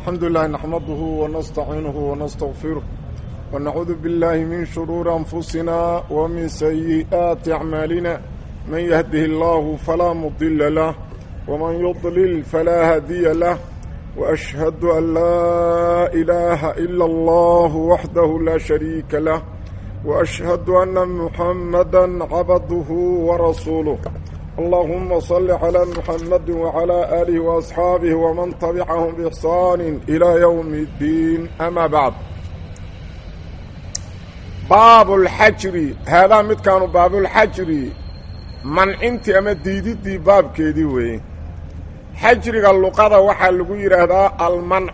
الحمد لله نحمده ونستعينه ونستغفره ونعوذ بالله من شرور أنفسنا ومن سيئات أعمالنا من يهده الله فلا مضل له ومن يضلل فلا هادي له وأشهد أن لا إله إلا الله وحده لا شريك له وأشهد أن محمدا عبده ورسوله اللهم صل على محمد وعلى آله وأصحابه ومن تبعهم بإحسان إلى يوم الدين أما بعد باب الحجر هذا مد كانوا باب الحجر منعنتي أما ديدي باب كيدي وي حجر اللقضة وحا لغو يرهدا المنع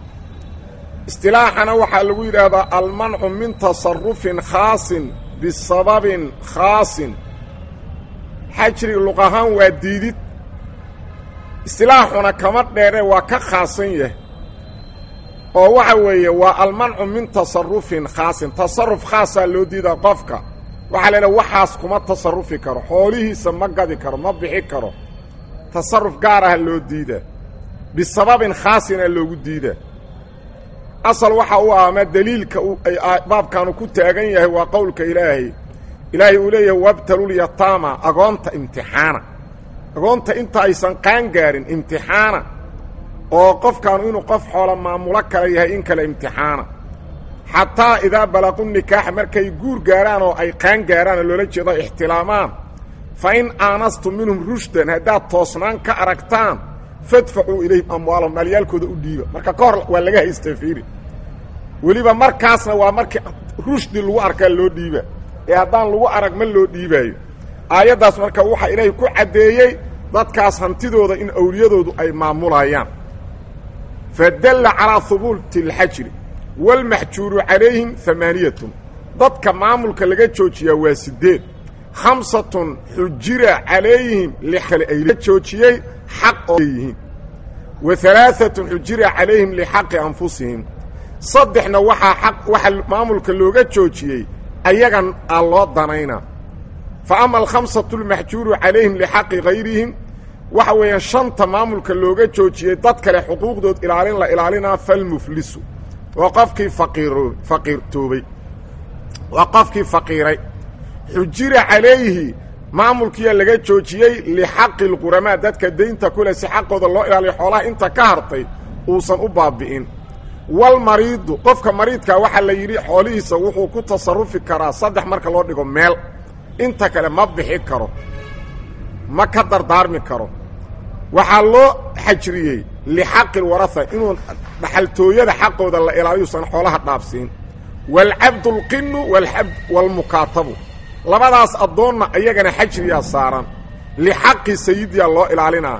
اصطلاحنا وحا لغو يرهدا المنع من تصرف خاص بسبب خاص xajriga luq ahaan waa diidid istilaaxuna kama dheere waa ka khaasan yahay oo waxa weeye waa almancu min tasarufin khaasin tasaruf khaasaa loo diidaa qofka waxaa la idhaha waxaas kuma tasarufi karo xoolihiisa ma gadi karo ma bixi karo tasaruf gaar aha loo diidaa bisababin khaasina loogu diidaa asal waxa u ah ama deliilka baabkaanu ku taagan yahay waa qowlka ilaahay ilaahay uu leeyahay wabtalulyataama agoonta imtixaana agoonta inta aysan qaan gaarin imtixaana oo qofkaanu inuu qof xoola maamulo kala yahay in kale imtixaana xataa idaa balaqu nikaaxa markay guur gaaraan oo ay qaan gaaraan oo loola jeedo ixtilaamaan fa in aanastum minhum rushdan haddaad toosnaan ka aragtaan fadfacuu ilayhim amwaalahum maalyaalkooda u dhiiba marka ka hor waa laga haystaa fiiri weliba markaasna waa markii rushdi lagu arkaa loo dhiiba ee haddaan lagu arag ma loo dhiibaayo aayaddaas marka waxaa ilaahay ku caddeeyey dadkaas hantidooda in awliyadoodu ay maamulayaan fadalla calaa hubuuti alxajri waalmaxjuuru calayhim amaaniyatun dadka maamulka laga joojiyaa waa siddeed khamsatun xujira calayhim likale ay joojiyey xaq oo leeyihiin wa alaaatun xujira calayhim lixaqi anfusihim saddexna waxaa xaq waxaa maamulka looga joojiyey ayagan aa loo danaynaa fa ama alkhamsatu almaxjuuru calayhim lixaqi hayrihim waxa weeyaan shanta maamulka looga joojiyey dad kale xuquuqdood ilaalin la ilaalinaa falmuflisu waa qofkii faqiiro faqiirtoobay waa qofkii faqiiray xujira calayhi maamulkiyaa laga joojiyey lixaqi lquramaa dadka daynta kule si xaqooda loo ilaaliyo xoolaha inta ka hartay uusan u baabi'in walmariidu qofka mariidkaa waxaa la yidhi xoolihiisa wuxuu ku tasarufi karaa saddex marka loo dhigo meel inta kale ma bixi karo ma ka dardaarmi karo waxaa loo xajriyey lixaqi lwaraha inuu dhaxaltooyada xaqooda la ilaaliyuusan xoolaha dhaafsiin waalcabdu lqinu waalmukaatabu labadaas addoonna iyagana xajriyaa saaran lixaqi sayidiyaa loo ilaalinaa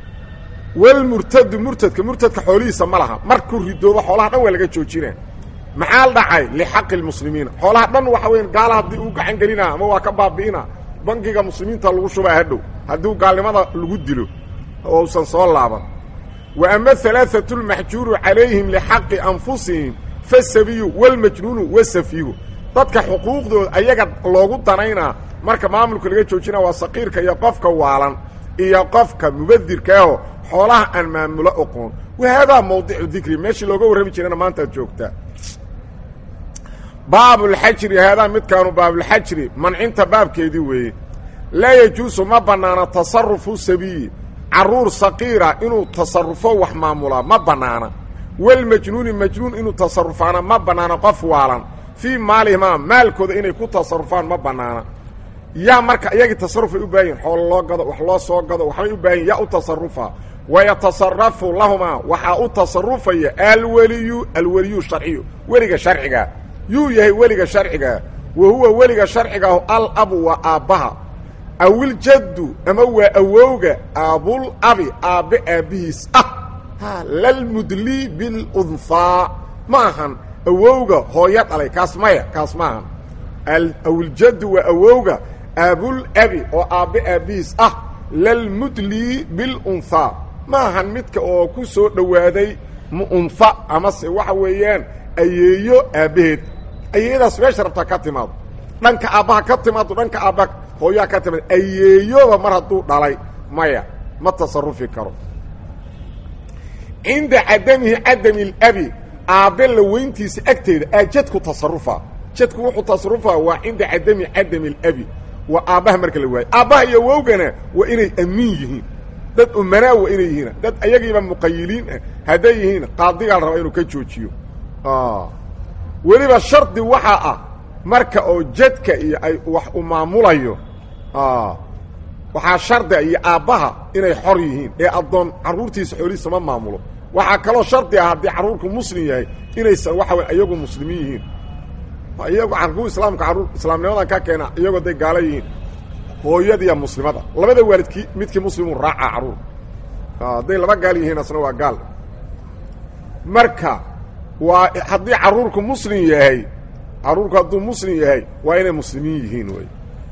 walmurtadu murtadka murtadka xoolihiisa ma laha markuu ridoobo xoolaha dhan waa laga joojina maxaa dhacay lixaqi lmuslimiina xoolaha dhan waxa weya gaala haddii uu gacan gelinaa ama waa ka baabi'ina bangiga muslimiinta lagu shubaa hadhow haddii gaalnimada lagu dilo oo usan soo laaban wa ama alaaatu lmaxjuuru calayhim lixaqi anfusihim fasabiyu walmajnuunu wasafiihu dadka xuquuqdooda ayaga loogu danaynaa marka maamulka laga joojina waa saqiirka iyo qofka waalan iyo qofka mubadirkaaho xoolaha aan maamulo oqoon wahaadaa mawdicu dikri meeshii looga warrami jirana maantaad joogtaa baabulxajri haadaa midkaanu baabulxajri mancinta baabkeedii weeye laa yajuusu ma bannaana tasarufu sabiyi carruur saqiira inuu tasarufo wax maamulaa ma bannaana walmajnuuni majnuun inuu tasarufaana ma bannaana qof waalan fii maalihimaa maalkooda inay ku tasarufaan ma bannaana yaa marka iyagii tasarufay u baahan yihin xoolo loo gado wax loo soo gado waxbay u baahan yihin yaa u tasarufa wayatasarafu lahumaa waxaa u tasarufaya alweliyu alweliyu sharciyu weliga sharcigaa yuu yahay weliga sharcigaa wa huwa weliga sharcigaahu alabu waa aabbaha awiljaddu ama waa awowga aabul abi aabbe aabbihiis ah ha lalmudli bilunhaa ma ahan awowga hooyo dhalay kaas maya kaas ma ahan awiljaddu waa awowga aabul abi oo aabbe aabbihiis ah lalmudli bilunhaa ma ahan midka oo ku soo dhowaaday muunha amase waxa weeyaan ayeeyo aabbaheed ayeeyadaas meesha rabtaa ka timaado dhanka aabbaha ka timaado dhanka aabbaha hooyaha ka timaado ayeeyoba mar hadduu dhalay maya ma tasarufi karo cinda cadamihi cadami اlabi aabbe la weyntiisa agteeda aa jadku tasarufa jadku wuxuu tasarufaa waa cinda cadami cadami اlabi waa aabbaha marka la waayo aabbaha iyo wowgana waa inay amiin yihiin dad umanaa waa inay yihiin dad ayagiiba muqayiliin ah hadday yihiin qaadigaa la rabaa inuu ka joojiyo weliba shardi waxaa ah marka oo jadka iyo ay wax u maamulayo waxaa shardia iyo aabbaha inay xor yihiin ee addoon carruurtiisa xoolihiisa ma maamulo waxaa kaloo shardi ah haddii carruurku muslim yahay inaysan waxa way iyagu muslimiin yihiin iyagu carruur islaamka carruur islaamnimadan ka keena iyagoo day gaalo yihiin hooyadiiya muslimada labada waalidkii midkii muslimu raacaa carruur hadday laba gaal yihiin asna waa gaal marka waa haddii carruurku muslim yahay carruurku hadduu muslim yahay waa inay muslimiin yihiin wey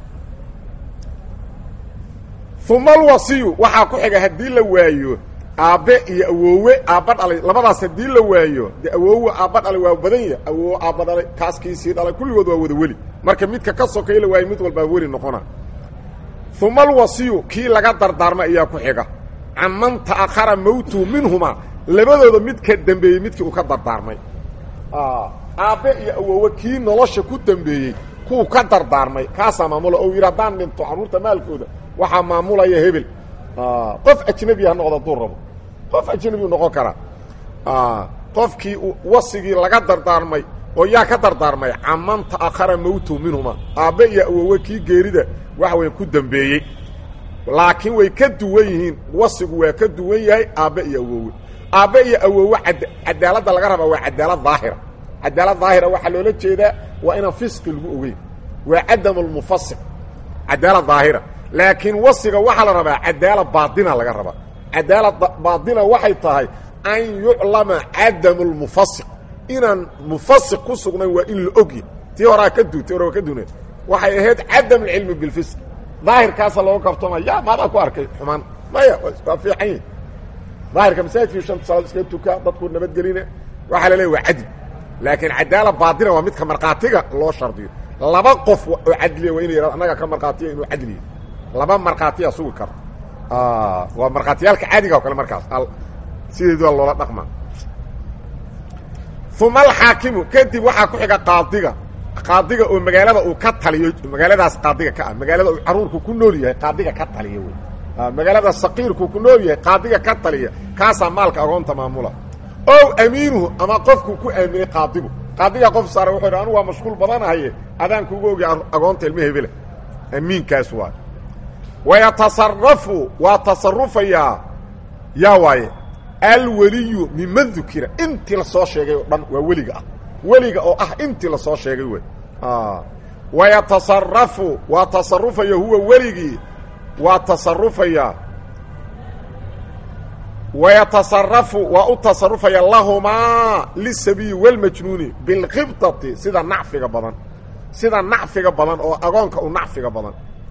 uma alwasiyu waxaa ku xiga haddii la waayo aabbe iyo awoowe aabba dhalay labadaas haddii la waayo dee awoowe aabba dhalay waa badan ya awoowe aabba dhalay kaaskiisii dhalay kulligood waa wada weli marka midka ka sokay la waayo mid walbaa weli noqona uma alwasiyu kii laga dardaarma ayaa ku xiga can man ta'akhara mawtuhu minhumaa labadooda mid ka dembeeyey midkii uu ka dardaarmay aabbe iyo awoowe kii nolosha ku dembeeyey kuwu ka dardaarmay kaasaa maamula ou yidhi haddaan dhinto carruurta maalkooda waxaa maamulaya hebel qof ajnebi ha noqdo hadduu rabo qof ajnebiu noqon karaa qofkii wasigii laga dardaarmay oo yaa ka dardaarmay caman ta'akhara mawtuhu minhumaa aabbe iyo awoowe kii geerida waxa weya ku dembeeyey laakiin way ka duwan yihiin wasigu waa ka duwan yahay aabbe iyo awoowe aabbe iyo awoowe cadaaladda laga rabaa waa cadaalad daahira cadaalad daahira waxaa loola jeedaa waa inaan fisqi lagu ogeyn waa cadam lmufasiq cadaalad daahira laakiin wasiga waxaa la rabaa cadaalad baaina laga rabaa cadaalad baaina waxay tahay an yuclama cadamu lmufasiq inaan mufasiq ku sugnayn waa in la ogyi tii horaa ka du ti hore waa ka duneed waxay ahayd cadam alcilmi bilfisq daahirkaasa looga kabtoma ya maadaa ku arkay xumaan maya waa fiican yihi daahirka masaajidkii shanta salaad iskaga tukaa dadku nabadgelina waxaa la leeya waa cadli laakiin cadaalad baaina waa midka markhaatiga loo shardiyo laba qof oo cadliya waa ina yihahdo annaga ka markhaatiya inuu cadliya laba markhaatiya sugi karo waa markhaatiyaalka caadiga o kale markaas sideedu waa loola dhaqma uma alxaakimu kadib waxaa ku xiga qaadiga qaadiga oo magaalada uu ka taliyo magaaladaas qaadiga ka ah magaalada uu carruurku ku nool yahay qaadiga ka taliya wey magaalada saqiirku ku nool yahay qaadiga ka taliya kaasaa maalka agoonta maamula ow amiinuhu ama qofku ku aaminay qaadigu qaadiga qof saara wuxuu yidhi anugu waa mashquul badanahaye adaan kugu ogi agoonta ilma hebela amiinkaas waa wayatasarafu waa tasarufayaa yaa waaye alweliyu miman dukira intii lasoo sheegay oo dhan waa weliga ah weliga oo ah intii lasoo sheegay wey wayatasarafu waa tasarufaya huwa weligii waa tasarufayaa wayatasarafu waa u tasarufaya lahumaa lisabiyi walmajnuuni bilkhibtati sida nacfiga badan sida nacfiga badan oo agoonka u nacfiga badan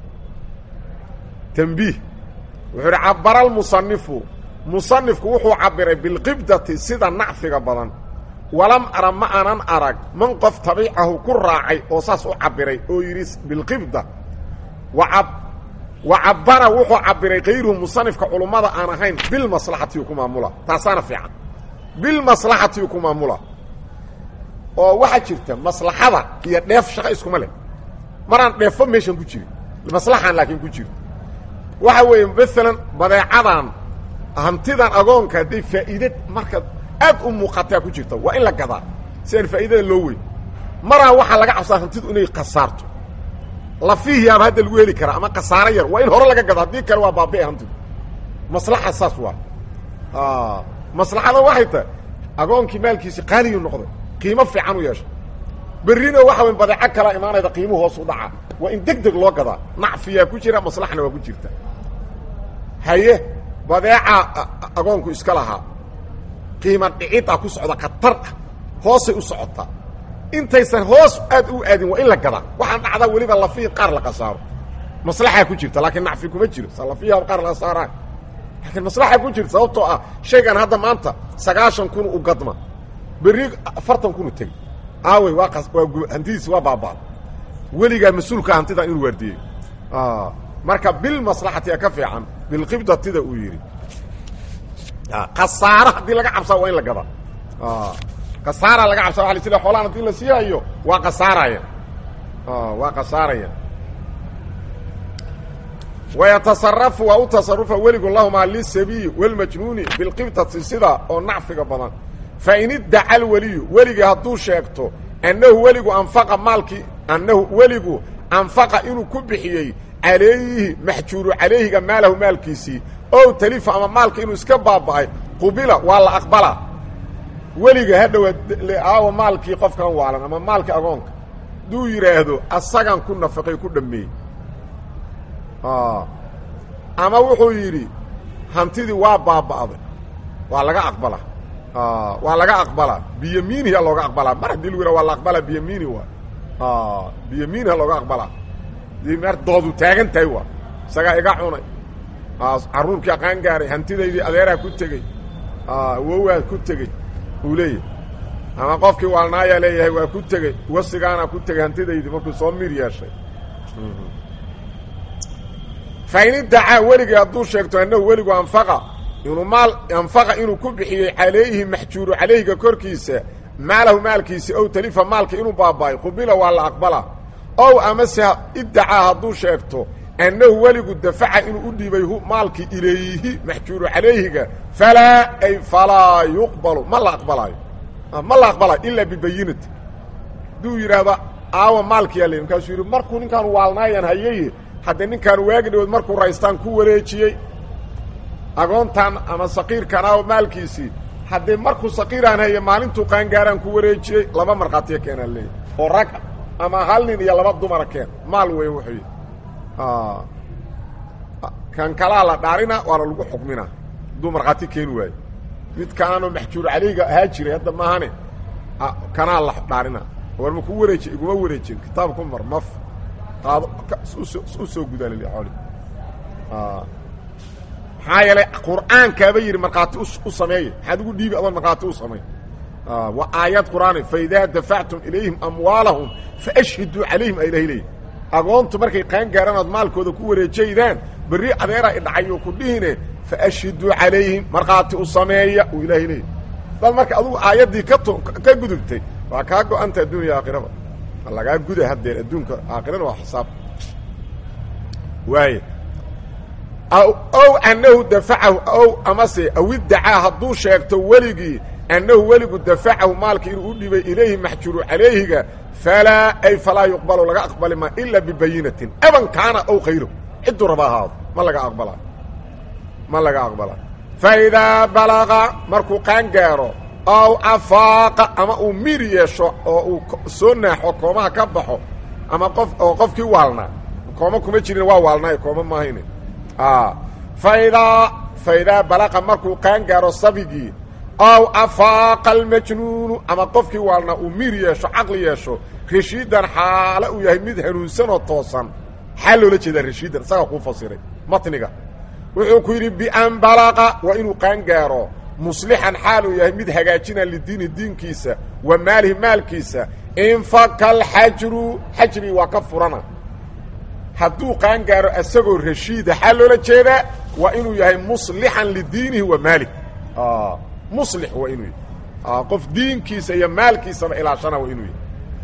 tanbiih wuxuu uhi cabara almusanifu musanifku wuxuu cabiray bilqibdati sida nacfiga badan walam ara ma anan arag man qof tabiicahu ku raacay oo saas u cabiray oo yidhi bilqibda wa cabara wuxuu cabiray kayruhu musanifka culummada aan ahayn bilmaslaxati ku maamula taasaana fiican bilmaslaxati ku maamula oo waxaa jirta maslaxada iyo dheef shaqo iskuma leh maraan dheefo meeshan ku jirin maslaxaan laakiin ku jiro waxa weeye maalan badeecadan hantidan agoonka hadday faa'iide marka aad u muuqataa ku jirta waa in la gadaa si aan faa'iidada loo weyn maraa waxaa laga cabsaa hantidu inay khasaarto lafihiyaaba hadda lagu heli karaa ama khasaaro yar waa in hore laga gado haddii kale waa baabi'e hantidu maslaxa saas waa maslaxada waxay tahay agoonkii maalkiisi qaaliyu noqday qiimo fiican u yeeshay berrina waxa way badeeco kalaa imaanayda qiimu hoos u dhaca waa in deg deg loo gadaa nacfiyaa ku jira maslaxna waa ku jirta haye badeeca agoonku iska lahaa qiima dhicida ku socda khatar ah hoosay u socotaa intaysan hoos aad u aadin waa in la gadaa waxaan dhacdaa weliba lafihi qaar la khasaaro maslaxaa ku jirta laakiin nacfi kuma jiro sa lafiha qaar la khasaaraan laakiin maslaxa ku jirta sababtoo ah shaygan hadda maanta sagaashan kun u gadma berri afartan kun u tegi aawey waa waa hantidiisi waa baaba'da weligaa mas-uulka hantida inuu waardiyeyo marka bilmaslaxati ka fiican bilqibdatida uu yidhi khasaaro haddii laga cabsaa waa in la gadaa khasaara laga cabsa waa sida xoolaan hadii la siihayo waa khasaaraya waa khasaaraya wayatasarafu waa u tasarufa weligu lahumaa lisabiyi walmajnuuni bilqibtati sida oo nacfiga badan fain iddaca alweliyu weligii hadduu sheegto annahu weligu anfaqa maalkii annahu weligu anfaqa inuu ku bixiyey calayhi maxjuuru calayhiga maalahu maalkiisii ow talifa ama maalka inuu iska baaba'ay qubila waa la aqbalaa weliga hadhowa aawa maalkii qofkan waalan ama maalkii agoonka hadduu yidhaahdo asagan ku nafaqay ku dhammeeyey ama wuxuu yidhi hantidii waa baaba'day waa laga aqbalaa waa laga aqbalaa biyamiiniha looga aqbalaa mar haddii lagu yidhah waa la aqbalaa biyamiini waa biyamiiniha looga aqbalaa dii mer doodu taagan tahay waa isagaa iga cunay carruurkii aqaan gaaray hantidaydii adeeraa ku tegey wowaad ku tegey uu leeyahay ama qofkii waalnaayaa leeyahay waa ku tegey wasigaana ku tegey hantidaydii markuu soo mir yeeshay fain iddacaa weligii hadduu sheegto annahu weligu anfaqa inuu maal anfaqa inuu ku bixiyey calayhi maxjuuru calayhiga korkiisa maalahu maalkiisi ow talifa maalka inuu baaba'ay qubila waa la aqbalaa ow amase iddacaa hadduu sheegto annahu weligu dafaca inuu u dhiibay maalkii ilayhi maxjuuru calayhiga falaa ay falaa yuqbalu ma la aqbalaayo ma la aqbalaayo ilaa bibayinati hadduu yidhaahdo aawa maalkiyaa le markaasuu yidhi markuu ninkaan waalnaayaan hayaye haddee ninkaan waagi dhawood markuu raystaan ku wareejiyey agoontan ama saqiirkan aawa maalkiisii haddee markuu saqiiraan haye maalintuu qaangaaraan ku wareejiyey laba markhaatiya keenaan leeyahy oo rag ama hal nin iyo laba dumara keen maal wey wuxuu yidhi kan kalaa la dhaarina waana lagu xukmina hadduu markhaati keeni waayo mid kaanoo maxjuur calayga ahaa jiray hadda maahane kanaa la dhaarina war ma ku wareeji iguma wareejin kitaab ku mar maf qaado u soo gudaalil xooli maxaa yeelay qur'aankaaba yidhi markhaati u sameeya maxaad ugu dhiibi adoon markhaati u samey waa aayad qur'aani faidaa dafactum ilayhim amwaalahum faashhiduu calayhim a ilahay leeyi agoontu markay qaan gaaraan ood maalkooda ku wareejaydaan berri adeera idhacayo ku dhihine faashhiduu calayhim markhaati u sameeya uu ilaahay leeyahy dad marka adugu aayaddii ka t ka gudubtay waa kaa go-anta addunya aakhiraba waa lagaa guda haddeer adduunka aakhirana waa xisaab waaya ow annahu dafacahu ow amase aw iddacaa hadduu sheegto weligii annahu weligu dafacahu maalka inuu u dhibay ilayhi maxjuuru calayhiga falaa ay falaa yuqbalu laga aqbali maa ilaa bibayinatin aban kaana ow khayro cidduu raba ahaado ma laga aqbalaa ma laga aqbalaa faidaa balaqa markuu qaan gaaro ow afaaqa ama uu mir yeesho oo uu soo naaxo koomaha ka baxo ama qof oo qofkii waalnaa kooma kuma jirin waa waalnaayo kooma maahayne faidaa faidaa balaqa markuu qaan gaaro sabigii ow afaaqa almajnuunu ama qofkii waalnaa uu mir yeesho caqli yeesho rashiidan xaale uu yahay mid hanuunsan oo toosan xaa loola jeedaa rashiidan isagaa kuu fasiray matniga wuxuu ku yidhi bian balaqa waa inuu qaan gaaro muslixan xaal uu yahay mid hagaajina lidiini diinkiisa wa maalihi maalkiisa infaka alxajru xajrigi waa ka furana hadduu qaan gaaro isagoo rashiida xaa loola jeedaa waa inuu yahay muslixan lidiinihi wa maalih muslix waa inuu yahay qof diinkiisa iyo maalkiisaba ilaashana waa inuu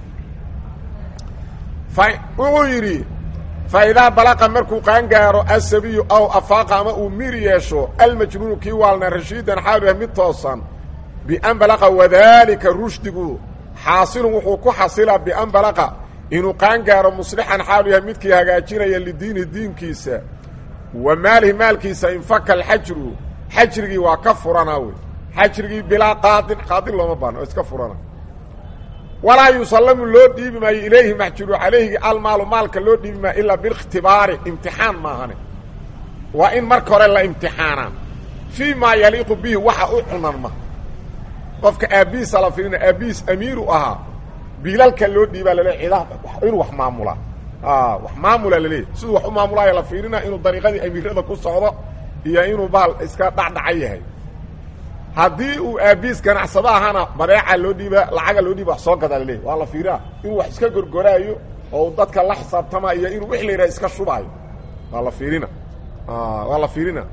yahay wuxuu yidhi faidaa balaqa markuu qaan gaaro asabiyu aw afaaqa ama uu mir yeesho almajnuunu kii waalna rashiidan xaalu yahay mid toosan bian balaqa wadaalika rushdigu xaasilun wuxuu ku xasilaa bian balaqa inuu qaan gaaro muslixan xaalu yahay midkii hagaajinaya lidiinihi diinkiisa wa maalihi maalkiisa infaka alxajru xajrigii waa ka furanaa wey xajrigii bilaa qaadin qaadin looma baano oo iska furana walaa yusallamu loo dhiibi maayo ilayhi maxjuru calayhi almaalu maalka loo dhiibi maayo ilaa biikhtibaari imtixaan maahane waa in marka hore la imtixaanaa fii maa yaliiqu bihi waxa u cunanma qofka aabbihiisa la firina aabbihiis amiiru ahaa biilalka loo dhiibaa laleey cidaha inuu wax maamulaa wax maamula laleeyahy siduu wax u maamulaayo la fiirina inuu dariiqadii amiirada ku socdo iyo inuu baal iska dhacdhaca yahay haddii uu aabiis ganacsado ahana badeeca loo dhiiba lacaga loo dhiiba wax soo gadaa laleeyahy waa la fiirinaa inuu wax iska gorgoraayo oo dadka la xisaabtama iyo inuu wix la yidhaha iska shubaayo waa la fiirina waa la fiirina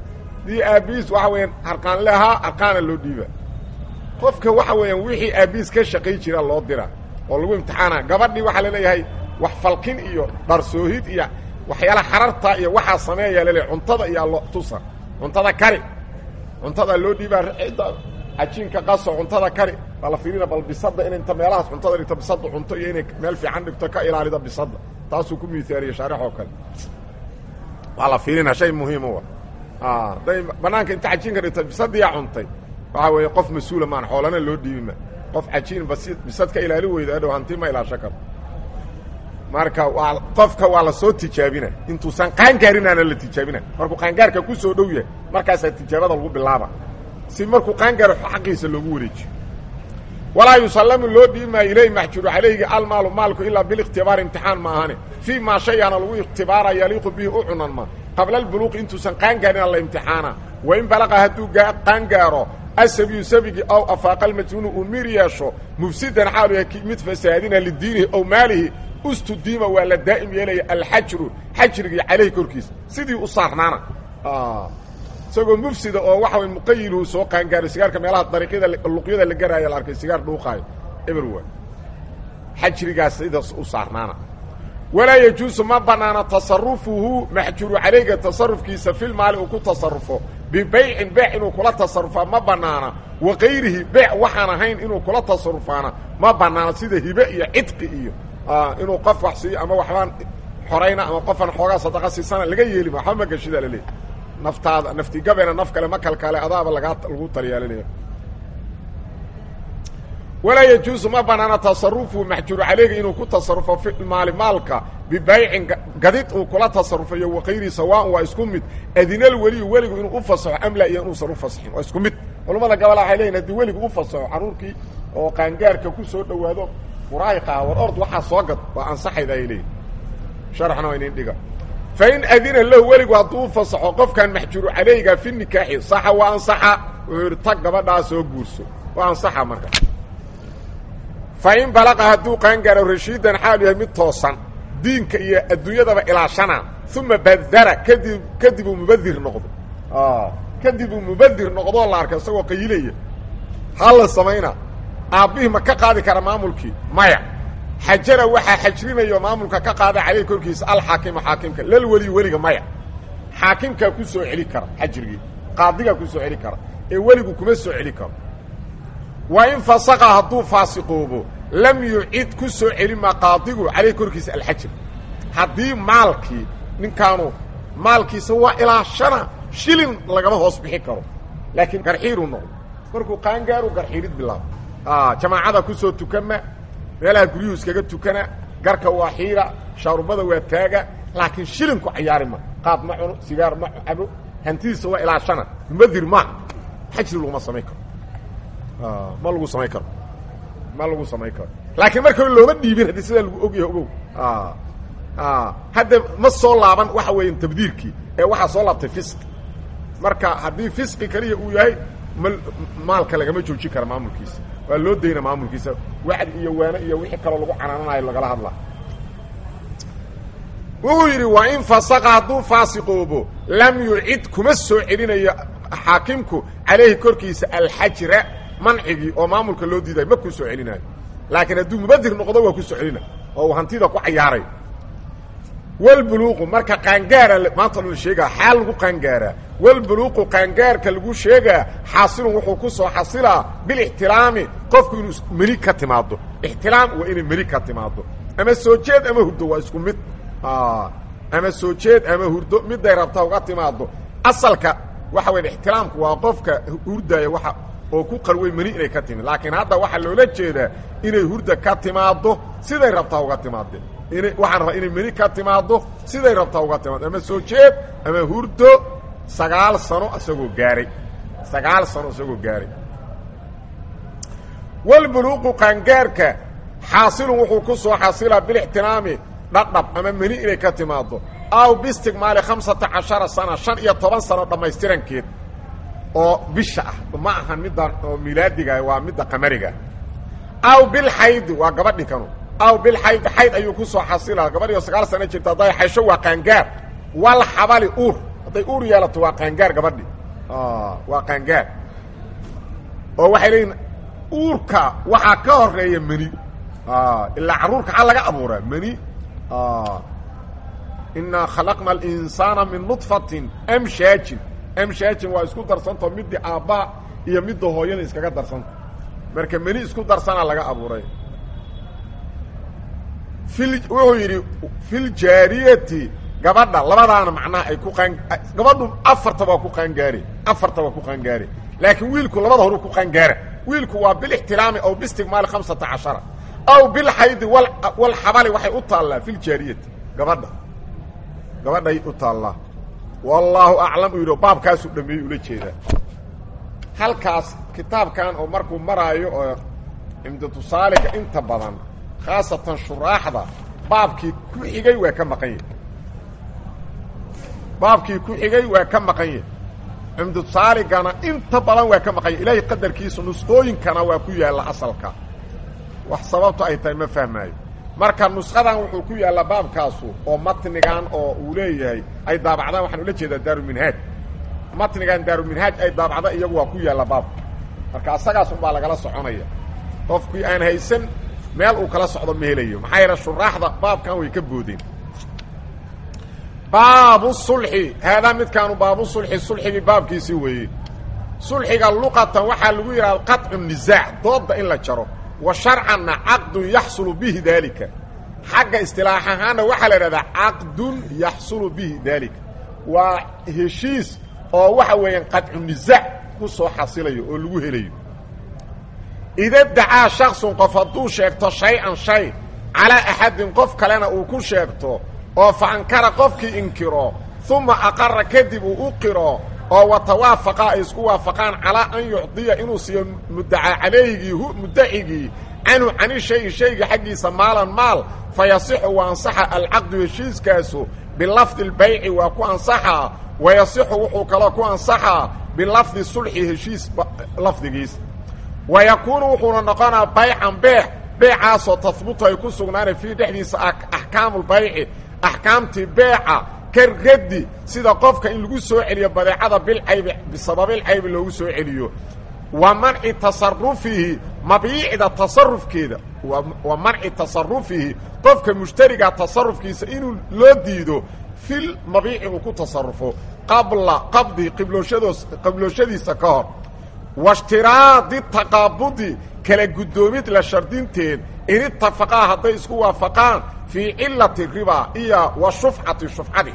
dii aabiis waxa weeyaan harqaanle ahaa harqaana loo dhiiba qofka waxa weeyaan wixii aabiis ka shaqay jira loo dira oo lagu imtixaana gabadhii waxaa laleeyahay wax falkin iyo dharsoohid iyo waxyaala xararta iyo waxaa sameeyaa laleeyahay cuntada iyo allo tusa cuntada kari cuntada loo dhiibaa cidda cajiinka qaso cuntada kari baa la fiirina bal bisada in inta meelahaas cuntada dhigto bisada cunto iyo inay meel fiican dhigto ka ilaalida bisada taasuu ku miaaliye shaarix oo kale waa la fiirina shay muhiima hadday banaanka inta cajiinka dhigto bisadiyaa cuntay waxaa weeye qof mas-uula maan xoolana loo dhiibima qof cajiin bas bisad ka ilaali weyda adhow hanti ma ilaasho karo marka waa qofka waa la soo tijaabina intuusan qaangaarinaana la tijaabina markuu qaangaarka ku soo dhow yahay markaasaa tijaabada lagu bilaaba si markuu qaangaaro xaqiisa loogu wareejiyo walaa yusallamu loo dhiibmaayo ilayh maxjuuru calayhi almaalu maalku ilaa bilikhtibaar imtixaan ma ahane fii maa shayaana lagu ikhtibaara yaliiqu bihi u cunan ma qabla albuluuqi intuusan qaangaarina la imtixaana wain balaqa hadduu qaangaaro asabiyu sabigii aw afaaqa almajnuunu uu mir yeesho mufsidan xaalu yahay mid fasaadina lidiinihi ow maalihi ustudiima waa la daa'im yeelaya alxajru xajrigii calayhi korkiisa sidii u saarnaana isagoo mufsida oo waxa way muqayilhu soo qaangaaray sigaarka meelaha dariiqyada luqyada la garaayo la arkay sigaar dhuuqaayo everwa xajrigaas sidaas u saarnaana walaa yajuusu ma banaana tasarufuhu maxjuru calayga tasarufkiisa fil maali uu ku tasarufo bibaycin beec inuu kula tasarufaa ma banaana wa kayrihi beec waxaan ahayn inuu kula tasarufaana ma banaana sida hibe iyo cidqi iyo inuu qof wax siiyo ama waxbaan xorayna ama qofaan xoogaa sadaqa siisana laga yeelima waxba ma gashida laleeyahy naftaada naftigabeena naf kale ma kalkale adaaba lagaa lagu taliyaalinayo walaa yajuusu ma banaana tasarufu maxjuuru calayga inuu ku tasarufo fi maali maalka bibaycin gadid uu kula tasarufayo wakayri sawaan waa isku mid adinal weliyu weligu inuu u fasaxo amla iyo inuusan u fasaxin waa isku mid culamada gabola waxay leyihin hadii weligu u fasaxo carruurkii oo qaangaarka ku soo dhowaado muraayiqaha war ord waxaa soo gad waa ansaxayda ay leeyihin sharxna waa inin dhiga fain adina lahu weligu hadduu u fasaxo qofkan maxjuuru calayga fi nikaaxi saxa waa ansaxa wuxuu yidhi tag gabadhaa soo guurso waa ansaxa marka fain balaqa hadduu qaangaaro rashiidan xaalu yahay mid toosan diinka iyo adduunyadaba ilaashana uma badara kadib kadib uu mubadir noqdo kadib uu mubadir noqdoo la arka isagoo qayilaya ha la samayna aabbihii ma ka qaadi kara maamulkii maya xajara waxaa xajrinayo maamulka ka qaada caleyh korkiisa alxaakimu xaakimka lal weli weliga maya xaakimkaa ku soo celi kara xajrigii qaadigaa ku soo celi kara ee weligu kuma soo celi karo wa in fasaqa hadduu faasiqoobo lam yucid ku soo celima qaadigu caleyh korkiisa alxajr haddii maalkii ninkaanu maalkiisa waa ilaa shana shilin lagama hoos bixi karo laakiin garxiiruu noqdo markuu qaangaaru garxiirid bilaabo jamaacada ku soo tukama meelaha guryuhu iskaga tukana garka waa xiira shaarubada waa taaga laakiin shilinku cayaari ma qaad ma cuno sigaar ma cabo hantidiisa waa ilaa shana mubadir ma xajri laguma samayn karo ma lagu samayn karo ma lagu samayn karo laakiin marka hore looma dhiibin haddii sidaa lagu ogyahay ogow hadda ma soo laaban waxa weeya tabdiirkii ee waxaa soo laabtay fisqi marka haddii fisqi kaliya uu yahay ma maalka lagama joojin kara maamulkiisa waa loo dayna maamulkiisa wacdi iyo waano iyo wixii kaloo lagu canaananayo lagala hadlaa wuxuu yidhi waa in fasaqa hadduu faasiqoobo lam yucid kuma soo celinayo xaakimku calayhi korkiisa alxajra mancigii oo maamulka loo diidayo ma ku soo celinayo laakiin hadduu mubadir noqdo waa ku soo celina oo uu hantida ku cayaarayo walbuluuqu marka qaangaara maanta la sheegaa xaal lagu qaangaaraa walbuluuqu qaangaarka lagu sheegaa xaasilun wuxuu ku soo xasilaa bilixtiraami qofku inuu meli ka timaado ixtiraam waa inay meli ka timaado ama soo jeed ama hurdo waa isku mid ama soo jeed ama hurdo miday rabta uga timaado asalka waxa weya ixtiraamku waa qofka hurdaya waa oo ku qarway meni inay ka timid laakiin hadda waxaa loola jeedaa inay hurda ka timaaddo siday rabtaa uga timaadeen ina waxaan rabaa inay meni ka timaaddo siday rabtaa uga timaado ama soo jeed ama hurdo sagaal sano isagoo gaaray sagaal sano isagoo gaaray walbuluuqu qaangaarka xaasilun wuxuu ku soo xasilaa bilixtiraami dhadhab ama meni inay ka timaaddo aw biistigmaali khamsata cashara sana shan iyo toban sano dhammaystirankeed oo bisha ah ma ahan middan oo milaadiga waa midda qamariga aw bilxaydi waa gabadhi kanu aw bilxaydi xayd ayuu ku soo xasilaa gabadhiyo sagaal sano jirta hadday xaysho waa qaangaar wal xabali uur hadday uur yeelato waa qaangaar gabadhi waa qaangaar oo waxay leeyihin uurka waxaa ka horeeya meni ilaa carruurka xaa laga abuuraa meni inaa khalaqna alinsaana min nudfatin amshaajin amshaajin waa isku darsantao midii aabbaa iyo midda hooyada iskaga darsanta marka meni isku darsana laga abuuray il wuxuu yidhi filjaariyati gabadha labadaana macnaha ay ku qaan gabadhu afartaba waa ku qaangaare afarta waa ku qaangaare laakiin wiilku labada horu ku qaangaara wiilku waa bilixtiraami aw biistigmaali hamsata cashara aw bilxaydi walxabali waxay u taallaa filjaariyati gabadha gabadhay u taallaa wallaahu aclam uu yidhi baabkaasuu dhameeyey ula jeedaa halkaas kitaabkan oo markuu maraayo oo cimdatusaaliga inta badan khaasatan shuraaxda baabkii ku xigay waa ka maqan yahay baabkii ku xigay waa ka maqan yahay cimdusaaligana inta badan waa ka maqan yahy ilaahay qadarkiisu nusqooyinkana waa ku yaalla asalka wax sababto ay tahay ma fahmaayo marka nusqadan wuxuu ku yaallaa baabkaasu oo matnigan oo uu leeyahay ay daabacdaan waxaan ula jeedaa daaruminhaaj matnigan daaruminhaaj ay daabacda iyagu waa ku yaalla baabka marka asagaas unbaa lagala soconaya qofkii aan haysan meel uu kala socdo ma helayo maxaa yeele shuraaxda baabkan way ka boodeen baabu sulxi haadaa midkaanu baabu sulxi sulxigii baabkiisii weeye sulxiga luqatan waxaa lagu yidhahda qaطcu nisaac doodda in la jaro wa sharcanna caqdun yaxsulu bihi daalika xagga istilaax ahaanna waxaa la idhahdaa caqdun yaxsulu bihi daalika waa heshiis oo waxa weeyaan qaطcu nisaac ku soo xasilayo oo lagu helayo ida dacaa shaksun qof hadduu sheegto shay-an shay calaa axadin qof kalena uu ku sheegto oo fa ankara qofkii inkiro uma aqara kadib uu u qiro oo watawaafaqa ay isku waafaqaan calaa an yucdiya inuu siiyo muddacaa calayhigii muddacigii canhu cani shayi shayga xaggiisa maalan maal fa yasixu waa ansaxa alcaqdu heshiiskaasu bilafdi lbayci waa ku ansaxaa wa yasixu wuxuu kaloo ku ansaxaa bilafdi sulxi heshiis lafdigiis wa yakuunu wuxuuna noqonaa baycan beex beecaasoo tahbutu ay ku sugnaanay fii dhexdiisa axkaamulbayci axkaamtii beeca ka raddi sida qofka in lagu soo celiyo badeecada bilcaybi bisababilcaybi loogu soo celiyo wa manci tasarufihi mabiicda tasarufkeeda wa manci tasarufihi qofka mushtariga tasarufkiisa inuu loo diido fil mabiici uu ku tasarufo qabla qabdi qiblooshadoos qablooshadiisa ka hor washtiraadi taqaabudi kala guddoomid la shardinteed in itafaqaa hadday isku waafaqaan fii cilati ribaa iyo wa shufcati shufcadi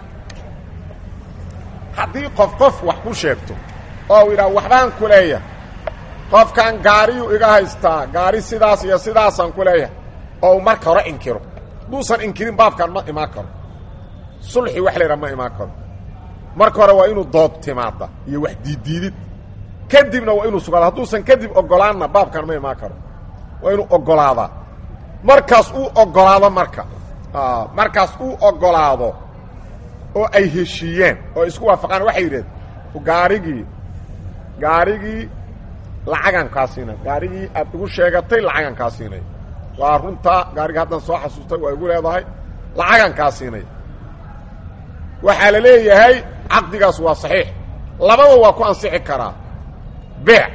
haddii qof qof wax ku sheegto oo yidhaha waxbaan ku leeyahay qofkan gaariyuu iga haystaa gaari sidaas iyo sidaasaan ku leeyahay oo uu marka hore inkiro hadduusan inkirin baabkan ma imaan karo sulxi wax la yidhaha ma imaan karo marka hore waa inuu dood timaada iyo wax diiddiidid kadibna waa inuu sugaado hadduusan kadib ogolaanna baabkan ma imaan karo waa inuu ogolaadaa markaas uu ogolaado marka markaas uu ogolaado oo ay heshiiyeen oo isku waafaqaan waxay yidhahdeen gaarigii gaarigii lacagan kaa siinay gaarigii aad igu sheegatay lacagan kaa siinay waa runtaa gaarigii haddan soo xasuustay waa igu leedahay lacagan kaa siinay waxaa la leeyahay caqdigaas waa saxiix labada waa ku ansixi karaa beec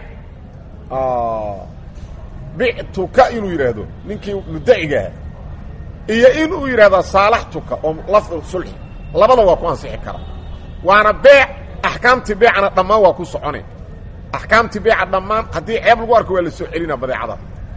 bictuka inuu yidhaahdo ninkii muddacigaha iyo inuu yidhahdo saalaxtuka oo lafdu sulxi labada waa ku ansixi karaa waana beec axkaamtii beecana dhammaan waa ku socone axkaamtii beeca dhammaan haddii ceeb lagu arko waa la soo celina badeecada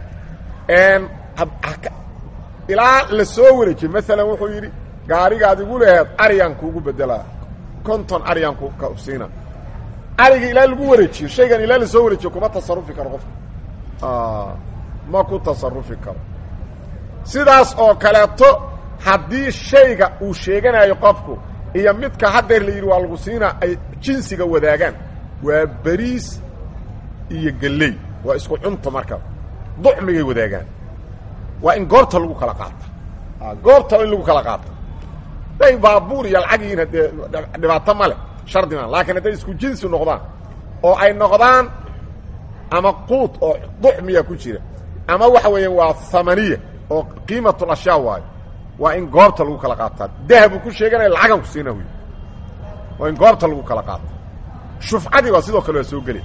ilaa la soo wareejiye maalan wuxuu yidhi gaarigaad igu leheed aryaan kuugu bedelaa konton aryaan ku siina arigii ilaa lagu wareejiyo shaygan ilaa la soo wareejiyo kuma tasarufi karo qofka ma ku tasarufi karo sidaas oo kaleeto haddii shayga uu sheeganayo qofku iyo midka haddeer la yidhi waa lagu siinaa ay jinsiga wadaagaan waa beriis iyo gelley waa isku cunto marka ducmigay wadaagaan waa in goobta lagu kala qaata goobta in lagu kala qaata day baabuur iyo lacag yihiin haddee dhibaato ma leh shardi maa laakiin hadday isku jinsi noqdaan oo ay noqdaan ama quud oo ducmiya ku jira ama waxa weeyaan waa hamaniya oo qiimatul ashyaa waayo waa in goobta lagu kala qaataa dahabuu ku sheeganaya lacagan ku siina wy waa in goobta lagu kala qaata shufcadii baa sidoo kale waa soo geli